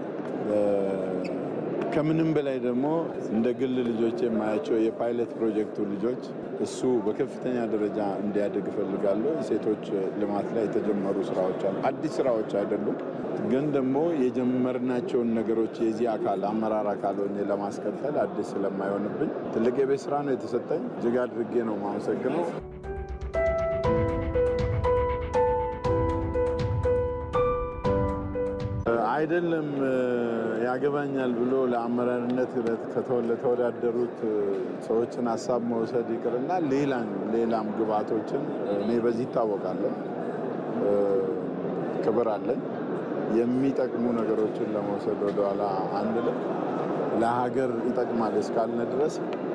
ከምንም በላይ ደግሞ እንደ ግል ልጆች የማያቸው የፓይለት ፕሮጀክቱ ልጆች እሱ በከፍተኛ ደረጃ እንዲያድግ እፈልጋለሁ። የሴቶች ልማት ላይ የተጀመሩ ስራዎች አሉ። አዲስ ስራዎች አይደሉም፣ ግን ደግሞ የጀመርናቸውን ነገሮች የዚህ አካል አመራር አካል ሆኜ ለማስቀጠል አዲስ ስለማይሆንብኝ ትልቅ የቤት ስራ ነው የተሰጠኝ። እጅግ አድርጌ ነው የማመሰግነው። አይደለም ያገባኛል ብሎ ለአመራርነት ከተወዳደሩት ሰዎችን ሀሳብ መውሰድ ይቅርና ሌላም ሌላም ግብዓቶችን እኔ በዚህ ይታወቃለሁ፣ ክብር አለኝ። የሚጠቅሙ ነገሮችን ለመውሰድ ወደኋላ አንልም። ለሀገር ይጠቅማል እስካልነ ድረስ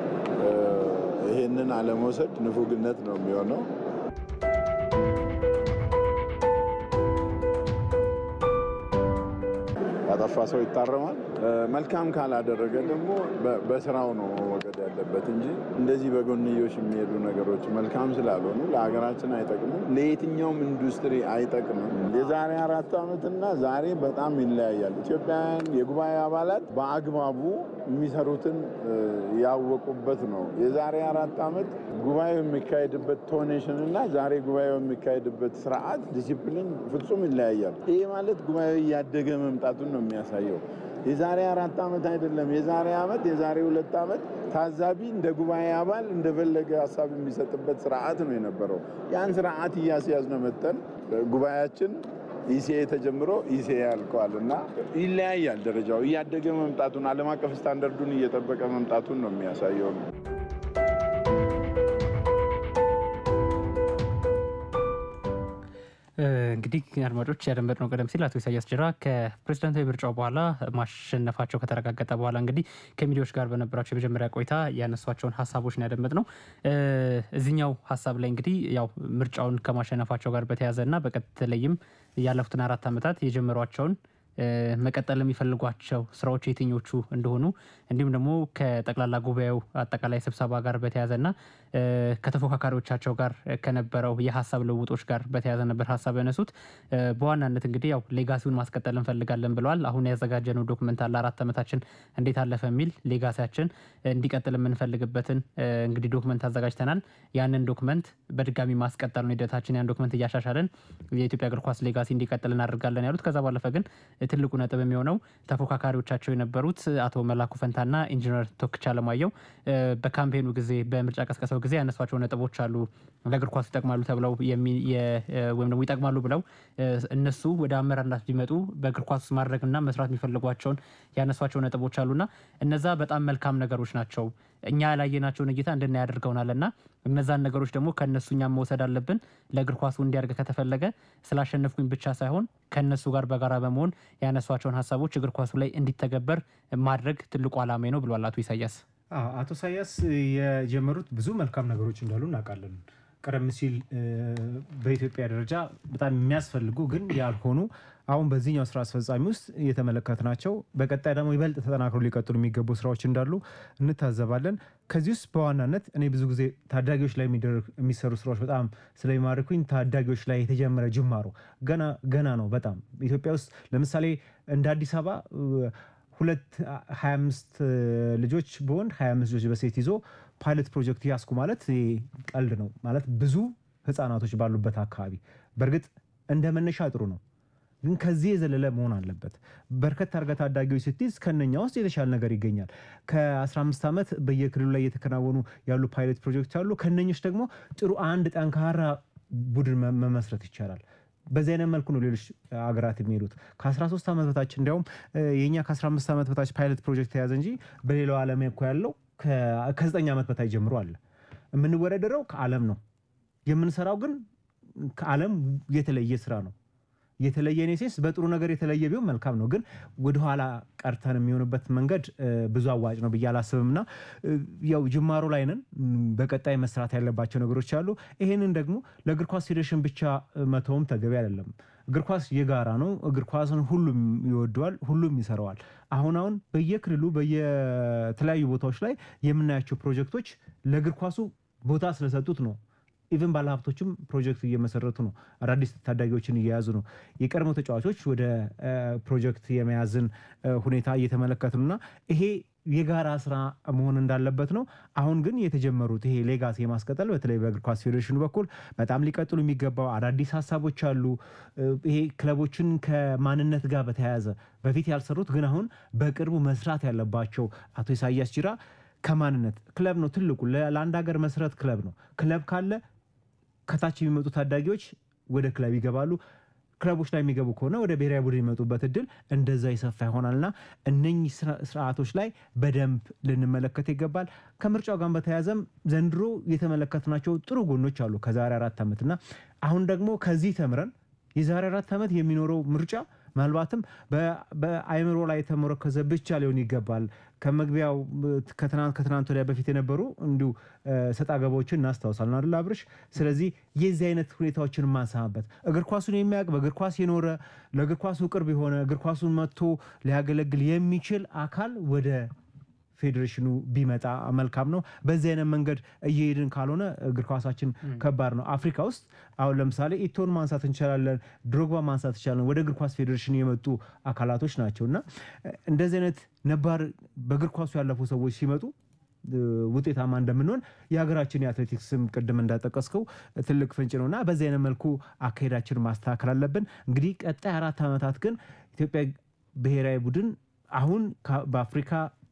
ይሄንን አለመውሰድ ንፉግነት ነው የሚሆነው። ያጠፋ ሰው ይታረማል። መልካም ካላደረገ ደግሞ በስራው ነው መወገድ ያለበት እንጂ እንደዚህ በጎንዮሽ የሚሄዱ ነገሮች መልካም ስላልሆኑ ለሀገራችን አይጠቅሙም፣ ለየትኛውም ኢንዱስትሪ አይጠቅምም። የዛሬ አራት ዓመትና ዛሬ በጣም ይለያያል። ኢትዮጵያውያን የጉባኤ አባላት በአግባቡ የሚሰሩትን ያወቁበት ነው። የዛሬ አራት ዓመት ጉባኤው የሚካሄድበት ቶኔሽን እና ዛሬ ጉባኤው የሚካሄድበት ስርዓት ዲሲፕሊን ፍጹም ይለያያል። ይህ ማለት ጉባኤው እያደገ መምጣቱን ነው የሚያሳየው። የዛሬ አራት ዓመት አይደለም፣ የዛሬ ዓመት፣ የዛሬ ሁለት ዓመት ታዛቢ እንደ ጉባኤ አባል እንደፈለገ ሀሳብ የሚሰጥበት ስርዓት ነው የነበረው። ያን ስርዓት እያስያዝነ መጠን ጉባኤያችን ኢሲኤ ተጀምሮ ኢሲኤ ያልቀዋል እና ይለያያል። ደረጃው እያደገ መምጣቱን ዓለም አቀፍ ስታንዳርዱን እየጠበቀ መምጣቱን ነው የሚያሳየው። እንግዲህ አድማጮች ያደመጥነው ቀደም ሲል አቶ ኢሳያስ ጅራ ከፕሬዚዳንታዊ ምርጫው በኋላ ማሸነፋቸው ከተረጋገጠ በኋላ እንግዲህ ከሚዲያዎች ጋር በነበራቸው የመጀመሪያ ቆይታ ያነሷቸውን ሀሳቦች ነው ያደመጥነው። እዚኛው ሀሳብ ላይ እንግዲህ ያው ምርጫውን ከማሸነፋቸው ጋር በተያያዘ እና በተለይም ያለፉትን አራት ዓመታት የጀመሯቸውን መቀጠል የሚፈልጓቸው ስራዎች የትኞቹ እንደሆኑ እንዲሁም ደግሞ ከጠቅላላ ጉባኤው አጠቃላይ ስብሰባ ጋር በተያያዘና ከተፎካካሪዎቻቸው ጋር ከነበረው የሀሳብ ልውጦች ጋር በተያያዘ ነበር ሀሳብ ያነሱት። በዋናነት እንግዲህ ያው ሌጋሲውን ማስቀጠል እንፈልጋለን ብለዋል። አሁን ያዘጋጀነው ዶክመንት አለ አራት ዓመታችን እንዴት አለፈ የሚል ሌጋሲያችን እንዲቀጥል የምንፈልግበትን እንግዲህ ዶክመንት አዘጋጅተናል። ያንን ዶክመንት በድጋሚ ማስቀጠል ነው ሂደታችን። ያን ዶክመንት እያሻሻለን የኢትዮጵያ እግር ኳስ ሌጋሲ እንዲቀጥል እናደርጋለን ያሉት። ከዛ ባለፈ ግን ትልቁ ነጥብ የሚሆነው ተፎካካሪዎቻቸው የነበሩት አቶ መላኩ ፈንታና ኢንጂነር ቶክቻ አለማየሁ በካምፔኑ ጊዜ በምርጫ ቀስቀሳው ጊዜ ያነሷቸው ነጥቦች አሉ ለእግር ኳሱ ይጠቅማሉ ተብለው ወይም ደግሞ ይጠቅማሉ ብለው እነሱ ወደ አመራርነት ቢመጡ በእግር ኳስ ውስጥ ማድረግና መስራት የሚፈልጓቸውን ያነሷቸው ነጥቦች አሉና እነዛ በጣም መልካም ነገሮች ናቸው። እኛ ያላየናቸውን እይታ እንድናይ ያደርገውናል እና እነዛን ነገሮች ደግሞ ከእነሱ እኛም መውሰድ አለብን። ለእግር ኳሱ እንዲያድግ ከተፈለገ ስላሸነፍኩኝ ብቻ ሳይሆን ከእነሱ ጋር በጋራ በመሆን ያነሷቸውን ሀሳቦች እግር ኳሱ ላይ እንዲተገበር ማድረግ ትልቁ ዓላማ ነው ብሏል አቶ ኢሳያስ። አቶ ኢሳያስ የጀመሩት ብዙ መልካም ነገሮች እንዳሉ እናውቃለን። ቀደም ሲል በኢትዮጵያ ደረጃ በጣም የሚያስፈልጉ ግን ያልሆኑ አሁን በዚህኛው ስራ አስፈጻሚ ውስጥ እየተመለከትናቸው በቀጣይ ደግሞ ይበልጥ ተጠናክሮ ሊቀጥሉ የሚገቡ ስራዎች እንዳሉ እንታዘባለን። ከዚህ ውስጥ በዋናነት እኔ ብዙ ጊዜ ታዳጊዎች ላይ የሚሰሩ ስራዎች በጣም ስለሚማርኩኝ ታዳጊዎች ላይ የተጀመረ ጅማሮ ገና ገና ነው። በጣም ኢትዮጵያ ውስጥ ለምሳሌ እንደ አዲስ አበባ ሁለት 25 ልጆች በወንድ 25 ልጆች በሴት ይዞ ፓይለት ፕሮጀክት ያስኩ ማለት ቀልድ ነው ማለት ብዙ ህፃናቶች ባሉበት አካባቢ በእርግጥ እንደ መነሻ ጥሩ ነው ግን ከዚህ የዘለለ መሆን አለበት። በርከት አድርገህ ታዳጊዎች ስትይዝ ከነኛ ውስጥ የተሻለ ነገር ይገኛል። ከ15 ዓመት በየክልሉ ላይ እየተከናወኑ ያሉ ፓይለት ፕሮጀክት አሉ። ከነኞች ደግሞ ጥሩ አንድ ጠንካራ ቡድን መ- መመስረት ይቻላል። በዚህ አይነት መልኩ ነው ሌሎች ሀገራት የሚሄዱት። ከ13 ዓመት በታች እንዲያውም እ፣ የእኛ ከ15 ዓመት በታች ፓይለት ፕሮጀክት የያዘ እንጂ በሌላው ዓለም እኮ ያለው ከ- ከ9 ዓመት በታች ጀምሮ አለ። የምንወዳደረው ከዓለም ነው። የምንሰራው ግን ከዓለም የተለየ ስራ ነው። የተለየ እኔ ሴንስ በጥሩ ነገር የተለየ ቢሆን መልካም ነው። ግን ወደኋላ ቀርተን የሚሆንበት መንገድ እ፣ ብዙ አዋጭ ነው ብዬ አላስብም እና እ፣ ያው ጅማሮ ላይ ነን። እም፣ በቀጣይ መስራት ያለባቸው ነገሮች አሉ። ይሄንን ደግሞ ለእግር ኳስ ፌዴሬሽን ብቻ እ፣ መተውም ተገቢ አይደለም። እግር ኳስ የጋራ ነው። እግር ኳስን ሁሉም ይወደዋል፣ ሁሉም ይሰራዋል። አሁን አሁን በየክልሉ በየተለያዩ ቦታዎች ላይ የምናያቸው ፕሮጀክቶች ለእግር ኳሱ ቦታ ስለሰጡት ነው። ኢቨን ባለሀብቶችም ፕሮጀክት እየመሰረቱ ነው። አዳዲስ ታዳጊዎችን እየያዙ ነው። የቀድሞ ተጫዋቾች ወደ እ፣ ፕሮጀክት የመያዝን እ፣ ሁኔታ እየተመለከቱ ነው እና ይሄ የጋራ ስራ መሆን እንዳለበት ነው። አሁን ግን የተጀመሩት ይሄ ሌጋሲ የማስቀጠል በተለይ በእግር ኳስ ፌዴሬሽኑ በኩል በጣም ሊቀጥሉ የሚገባው አዳዲስ ሀሳቦች አሉ። እ፣ ይሄ ክለቦችን ከማንነት ጋር በተያያዘ በፊት ያልሰሩት ግን አሁን በቅርቡ መስራት ያለባቸው አቶ ኢሳያስ ጂራ ከማንነት ክለብ ነው ትልቁ ለ- ለአንድ ሀገር መሰረት ክለብ ነው። ክለብ ካለ ከታች የሚመጡ ታዳጊዎች ወደ ክለብ ይገባሉ። ክለቦች ላይ የሚገቡ ከሆነ ወደ ብሔራዊ ቡድን የሚመጡበት እድል እንደዛ ይሰፋ ይሆናልና እነኚህ ስራ- ስርዓቶች ላይ በደንብ ልንመለከት ይገባል። ከምርጫው ጋር በተያያዘም ዘንድሮ የተመለከትናቸው ጥሩ ጎኖች አሉ ከዛሬ አራት ዓመት እና አሁን ደግሞ ከዚህ ተምረን የዛሬ አራት ዓመት የሚኖረው ምርጫ ምናልባትም በ- በአእምሮ ላይ የተመረከዘ ብቻ ሊሆን ይገባል። ከመግቢያው እ፣ ከትናንት ከትናንት ወዲያ በፊት የነበሩ እንዲሁ እ፣ ሰጣ ገባዎችን እናስታውሳለን አይደል አብርሽ? ስለዚህ የዚህ አይነት ሁኔታዎችን ማንሰማበት እግር ኳሱን የሚያውቅ በእግር ኳስ የኖረ ለእግር ኳሱ ቅርብ የሆነ እግር ኳሱን መጥቶ ሊያገለግል የሚችል አካል ወደ ፌዴሬሽኑ ቢመጣ መልካም ነው። በዚህ አይነት መንገድ እየሄድን ካልሆነ እግር ኳሳችን ከባድ ነው። አፍሪካ ውስጥ አሁን ለምሳሌ ኢቶን ማንሳት እንችላለን፣ ድሮግባ ማንሳት እንችላለን። ወደ እግር ኳስ ፌዴሬሽን የመጡ አካላቶች ናቸው እና እንደዚህ አይነት ነባር በእግር ኳሱ ያለፉ ሰዎች ሲመጡ እ፣ ውጤታማ እንደምንሆን የሀገራችን የአትሌቲክስም ቅድም እንዳጠቀስከው ትልቅ ፍንጭ ነው እና በዚህ አይነት መልኩ አካሄዳችን ማስተካከል አለብን። እንግዲህ ቀጣይ አራት ዓመታት ግን ኢትዮጵያ ብሔራዊ ቡድን አሁን ከ- በአፍሪካ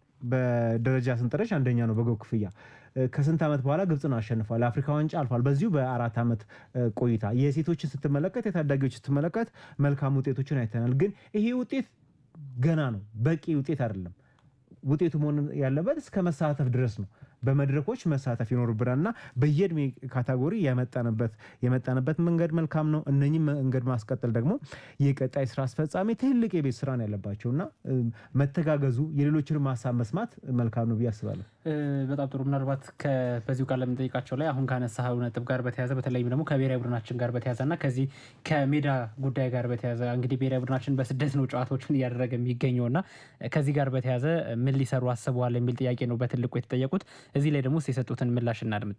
በደረጃ ስንጠረዥ አንደኛ ነው በጎል ክፍያ። እ፣ ከስንት ዓመት በኋላ ግብፅን አሸንፏል። ለአፍሪካ ዋንጫ አልፏል። በዚሁ በአራት ዓመት እ፣ ቆይታ የሴቶችን ስትመለከት፣ የታዳጊዎች ስትመለከት መልካም ውጤቶችን አይተናል። ግን ይሄ ውጤት ገና ነው፣ በቂ ውጤት አይደለም። ውጤቱ መሆን ያለበት እስከ መሳተፍ ድረስ ነው። በመድረኮች መሳተፍ ይኖርብናል እና በየእድሜ ካታጎሪ የመጣንበት የመጣንበት መንገድ መልካም ነው። እነኚህ መንገድ ማስቀጠል ደግሞ የቀጣይ ስራ አስፈጻሚ ትልቅ የቤት ስራ ነው ያለባቸው እና እ፣ መተጋገዙ የሌሎችንም ሀሳብ መስማት መልካም ነው ብዬ አስባለሁ። እ፣ በጣም ጥሩ። ምናልባት ከ- በዚሁ ቃል ለምንጠይቃቸው ላይ አሁን ካነሳኸው ነጥብ ጋር በተያዘ በተለይም ደግሞ ከብሔራዊ ቡድናችን ጋር በተያዘ እና ከዚህ ከሜዳ ጉዳይ ጋር በተያዘ እንግዲህ ብሔራዊ ቡድናችን በስደት ነው ጨዋታዎችን እያደረገ የሚገኘው እና ከዚህ ጋር በተያዘ ምን ሊሰሩ አስበዋል የሚል ጥያቄ ነው በትልቁ የተጠየቁት። እዚህ ላይ ደግሞ የሰጡትን ምላሽ እናድምጥ።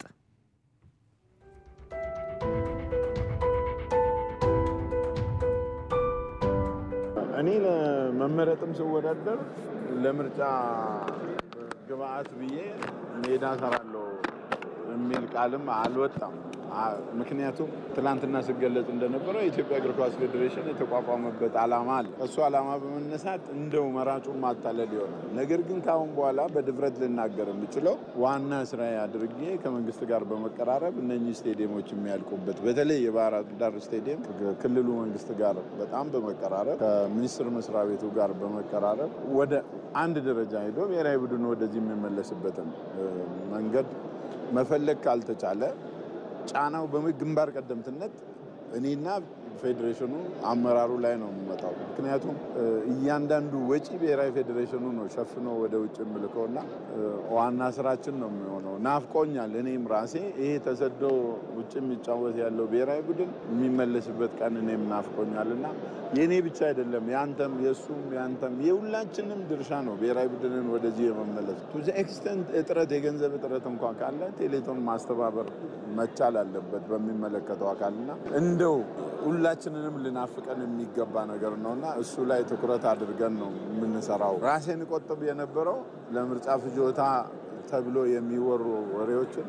እኔ ለመመረጥም ስወዳደር ለምርጫ ግብአት ብዬ ሜዳ ሰራለሁ የሚል ቃልም አልወጣም። አ- ምክንያቱም ትላንትና ስገለጽ እንደነበረው የኢትዮጵያ እግር ኳስ ፌዴሬሽን የተቋቋመበት ዓላማ አለ። እሱ ዓላማ በመነሳት እንደው መራጩን ማታለል ይሆናል። ነገር ግን ከአሁን በኋላ በድፍረት ልናገር የምችለው ዋና ስራ አድርጌ ከመንግስት ጋር በመቀራረብ እነኚህ ስቴዲየሞች የሚያልቁበት በተለይ የባህር ዳር ስቴዲየም ከክልሉ መንግስት ጋር በጣም በመቀራረብ ከሚኒስቴር መስሪያ ቤቱ ጋር በመቀራረብ ወደ አንድ ደረጃ ሄዶ ብሔራዊ ቡድኑ ወደዚህ የሚመለስበትን እ፣ መንገድ መፈለግ ካልተቻለ ጫናው በግንባር ቀደምትነት እኔና ፌዴሬሽኑ አመራሩ ላይ ነው የሚመጣው። ምክንያቱም እ፣ እያንዳንዱ ወጪ ብሔራዊ ፌዴሬሽኑ ነው ሸፍኖ ወደ ውጭ የምልከው እና እ፣ ዋና ስራችን ነው የሚሆነው። ናፍቆኛል። እኔም ራሴ ይሄ ተሰዶ ውጭ የሚጫወት ያለው ብሔራዊ ቡድን የሚመለስበት ቀን እኔም ናፍቆኛል እና የእኔ ብቻ አይደለም የአንተም፣ የእሱም፣ የአንተም የሁላችንም ድርሻ ነው ብሔራዊ ቡድንን ወደዚህ የመመለስ ቱ ዘ ኤክስተንት እጥረት የገንዘብ እጥረት እንኳ ካለ ቴሌቶን ማስተባበር መቻል አለበት በሚመለከተው አካልና እንደው ሁላችንንም ልናፍቀን የሚገባ ነገር ነውና እሱ ላይ ትኩረት አድርገን ነው የምንሰራው። ራሴን ቆጥብ የነበረው ለምርጫ ፍጆታ ተብሎ የሚወሩ ወሬዎችን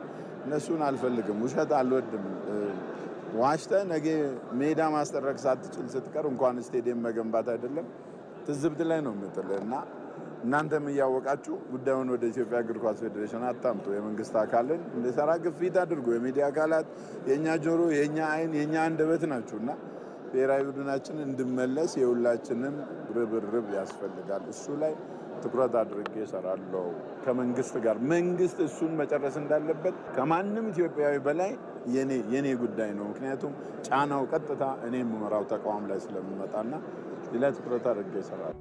እነሱን አልፈልግም። ውሸት አልወድም። ዋሽተ ነገ ሜዳ ማስጠረቅ ሳትችል ስትቀር እንኳን ስቴዲየም መገንባት አይደለም ትዝብት ላይ ነው የምጥልህ እና እናንተም እያወቃችሁ ጉዳዩን ወደ ኢትዮጵያ እግር ኳስ ፌዴሬሽን አታምጡ። የመንግስት አካልን እንዲሰራ ግፊት አድርጎ የሚዲያ አካላት የእኛ ጆሮ፣ የእኛ አይን፣ የእኛ አንደበት ናችሁ እና ብሔራዊ ቡድናችን እንድመለስ የሁላችንም ርብርብ ያስፈልጋል። እሱ ላይ ትኩረት አድርጌ እሰራለሁ ከመንግስት ጋር። መንግስት እሱን መጨረስ እንዳለበት ከማንም ኢትዮጵያዊ በላይ የኔ የኔ ጉዳይ ነው። ምክንያቱም ጫናው ቀጥታ እኔ የምመራው ተቋም ላይ ስለሚመጣና እዚህ ላይ ትኩረት አድርጌ እሰራለሁ።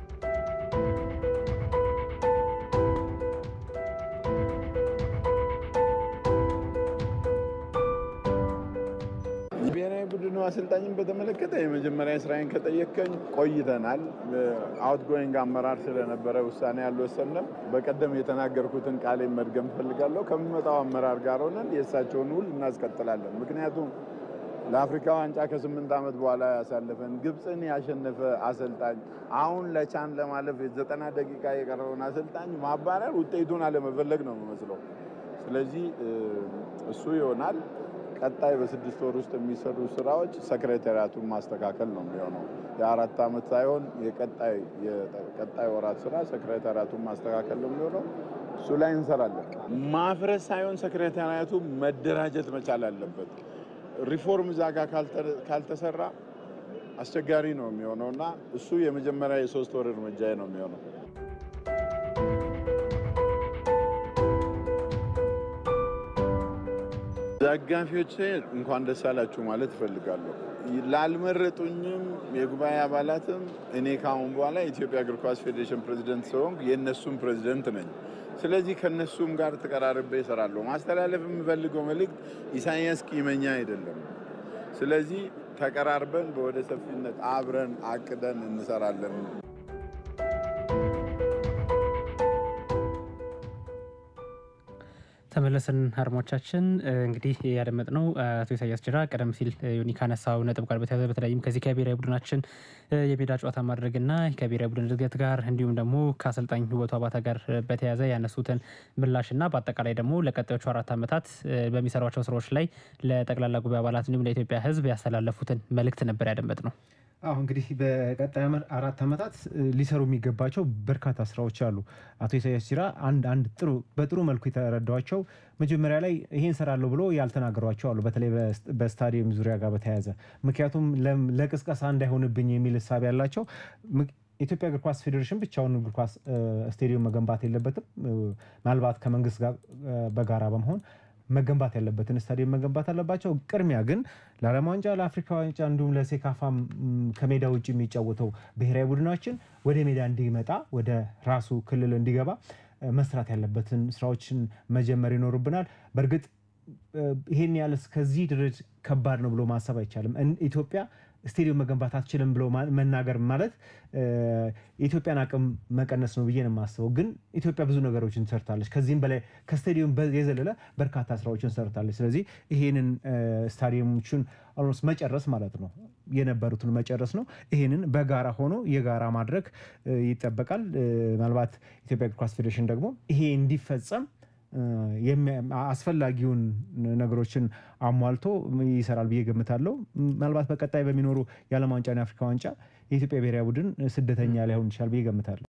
ብሔራዊ ቡድኑ አሰልጣኝን በተመለከተ የመጀመሪያ ስራዬን ከጠየቀኝ ቆይተናል። አውትጎይንግ አመራር ስለነበረ ውሳኔ አልወሰንም። በቀደም የተናገርኩትን ቃሌን መድገም እፈልጋለሁ። ከሚመጣው አመራር ጋር ሆነን የእሳቸውን ውል እናስቀጥላለን። ምክንያቱም ለአፍሪካ ዋንጫ ከስምንት ዓመት በኋላ ያሳለፈን ግብፅን ያሸነፈ አሰልጣኝ አሁን ለቻን ለማለፍ የዘጠና ደቂቃ የቀረውን አሰልጣኝ ማባረር ውጤቱን አለመፈለግ ነው የሚመስለው። ስለዚህ ቀጣይ እሱ ይሆናል። ቀጣይ በስድስት ወር ውስጥ የሚሰሩ ስራዎች ሰክሬታሪያቱን ማስተካከል ነው የሚሆነው። የአራት ዓመት ሳይሆን የቀጣይ የቀጣይ ወራት ስራ ሰክሬታሪያቱን ማስተካከል ነው የሚሆነው። እሱ ላይ እንሰራለን። ማፍረስ ሳይሆን ሰክሬታሪያቱ መደራጀት መቻል አለበት። ሪፎርም እዛ ጋር ካልተሰራ አስቸጋሪ ነው የሚሆነው እና እሱ የመጀመሪያ የሶስት ወር እርምጃ ነው የሚሆነው። ደጋፊዎቼ እንኳን ደስ አላችሁ ማለት እፈልጋለሁ። ላልመረጡኝም የጉባኤ አባላትም እኔ ከአሁን በኋላ የኢትዮጵያ እግር ኳስ ፌዴሬሽን ፕሬዚደንት ስለሆንኩ የእነሱም ፕሬዚደንት ነኝ። ስለዚህ ከእነሱም ጋር ተቀራርቤ እሰራለሁ። ማስተላለፍ የምፈልገው መልእክት ኢሳያስ ቂመኛ አይደለም። ስለዚህ ተቀራርበን በወደ ሰፊነት አብረን አቅደን እንሰራለን። ተመለስን አድማጮቻችን። እንግዲህ ያደመጥነው አቶ ኢሳያስ ጅራ ቀደም ሲል ዮኒ ካነሳው ነጥብ ጋር በተያያዘ በተለይም ከዚህ ከብሔራዊ ቡድናችን የሜዳ ጨዋታ ማድረግና ከብሔራዊ ቡድን እድገት ጋር እንዲሁም ደግሞ ከአሰልጣኝ ውበቱ አባተ ጋር በተያያዘ ያነሱትን ምላሽና በአጠቃላይ ደግሞ ለቀጣዮቹ አራት ዓመታት በሚሰሯቸው ስራዎች ላይ ለጠቅላላ ጉባኤ አባላት እንዲሁም ለኢትዮጵያ ሕዝብ ያስተላለፉትን መልእክት ነበር ያደመጥነው። አሁ እንግዲህ በቀጣይ አራት ዓመታት ሊሰሩ የሚገባቸው በርካታ ስራዎች አሉ። አቶ ኢሳያስ ጂራ አንድ አንድ ጥሩ በጥሩ መልኩ የተረዷቸው መጀመሪያ ላይ ይሄን ሰራለሁ ብሎ ያልተናገሯቸው አሉ። በተለይ በስታዲየም ዙሪያ ጋር በተያያዘ ምክንያቱም ለቅስቀሳ እንዳይሆንብኝ የሚል እሳቤ ያላቸው የኢትዮጵያ እግር ኳስ ፌዴሬሽን ብቻውን እግር ኳስ ስቴዲየም መገንባት የለበትም። ምናልባት ከመንግስት ጋር በጋራ በመሆን መገንባት ያለበትን ስታዲየም መገንባት አለባቸው። ቅድሚያ ግን ለዓለም ዋንጫ፣ ለአፍሪካ ዋንጫ እንዲሁም ለሴካፋ ከሜዳ ውጭ የሚጫወተው ብሔራዊ ቡድናችን ወደ ሜዳ እንዲመጣ ወደ ራሱ ክልል እንዲገባ መስራት ያለበትን ስራዎችን መጀመር ይኖርብናል። በእርግጥ ይሄን ያህል እስከዚህ ድረስ ከባድ ነው ብሎ ማሰብ አይቻልም። ኢትዮጵያ ስቴዲየም መገንባት አትችልም ብሎ መናገር ማለት የኢትዮጵያን አቅም መቀነስ ነው ብዬ ነው የማስበው። ግን ኢትዮጵያ ብዙ ነገሮችን ሰርታለች። ከዚህም በላይ ከስቴዲየም የዘለለ በርካታ ስራዎችን ሰርታለች። ስለዚህ ይሄንን ስታዲየሞችን ኦልሞስት መጨረስ ማለት ነው የነበሩትን መጨረስ ነው። ይሄንን በጋራ ሆኖ የጋራ ማድረግ ይጠበቃል። ምናልባት ኢትዮጵያ እግር ኳስ ፌዴሬሽን ደግሞ ይሄ እንዲፈጸም አስፈላጊውን ነገሮችን አሟልቶ ይሰራል ብዬ ገምታለሁ። ምናልባት በቀጣይ በሚኖሩ የዓለም ዋንጫና የአፍሪካ ዋንጫ የኢትዮጵያ ብሔራዊ ቡድን ስደተኛ ላይሆን ይችላል ብዬ ገምታለሁ።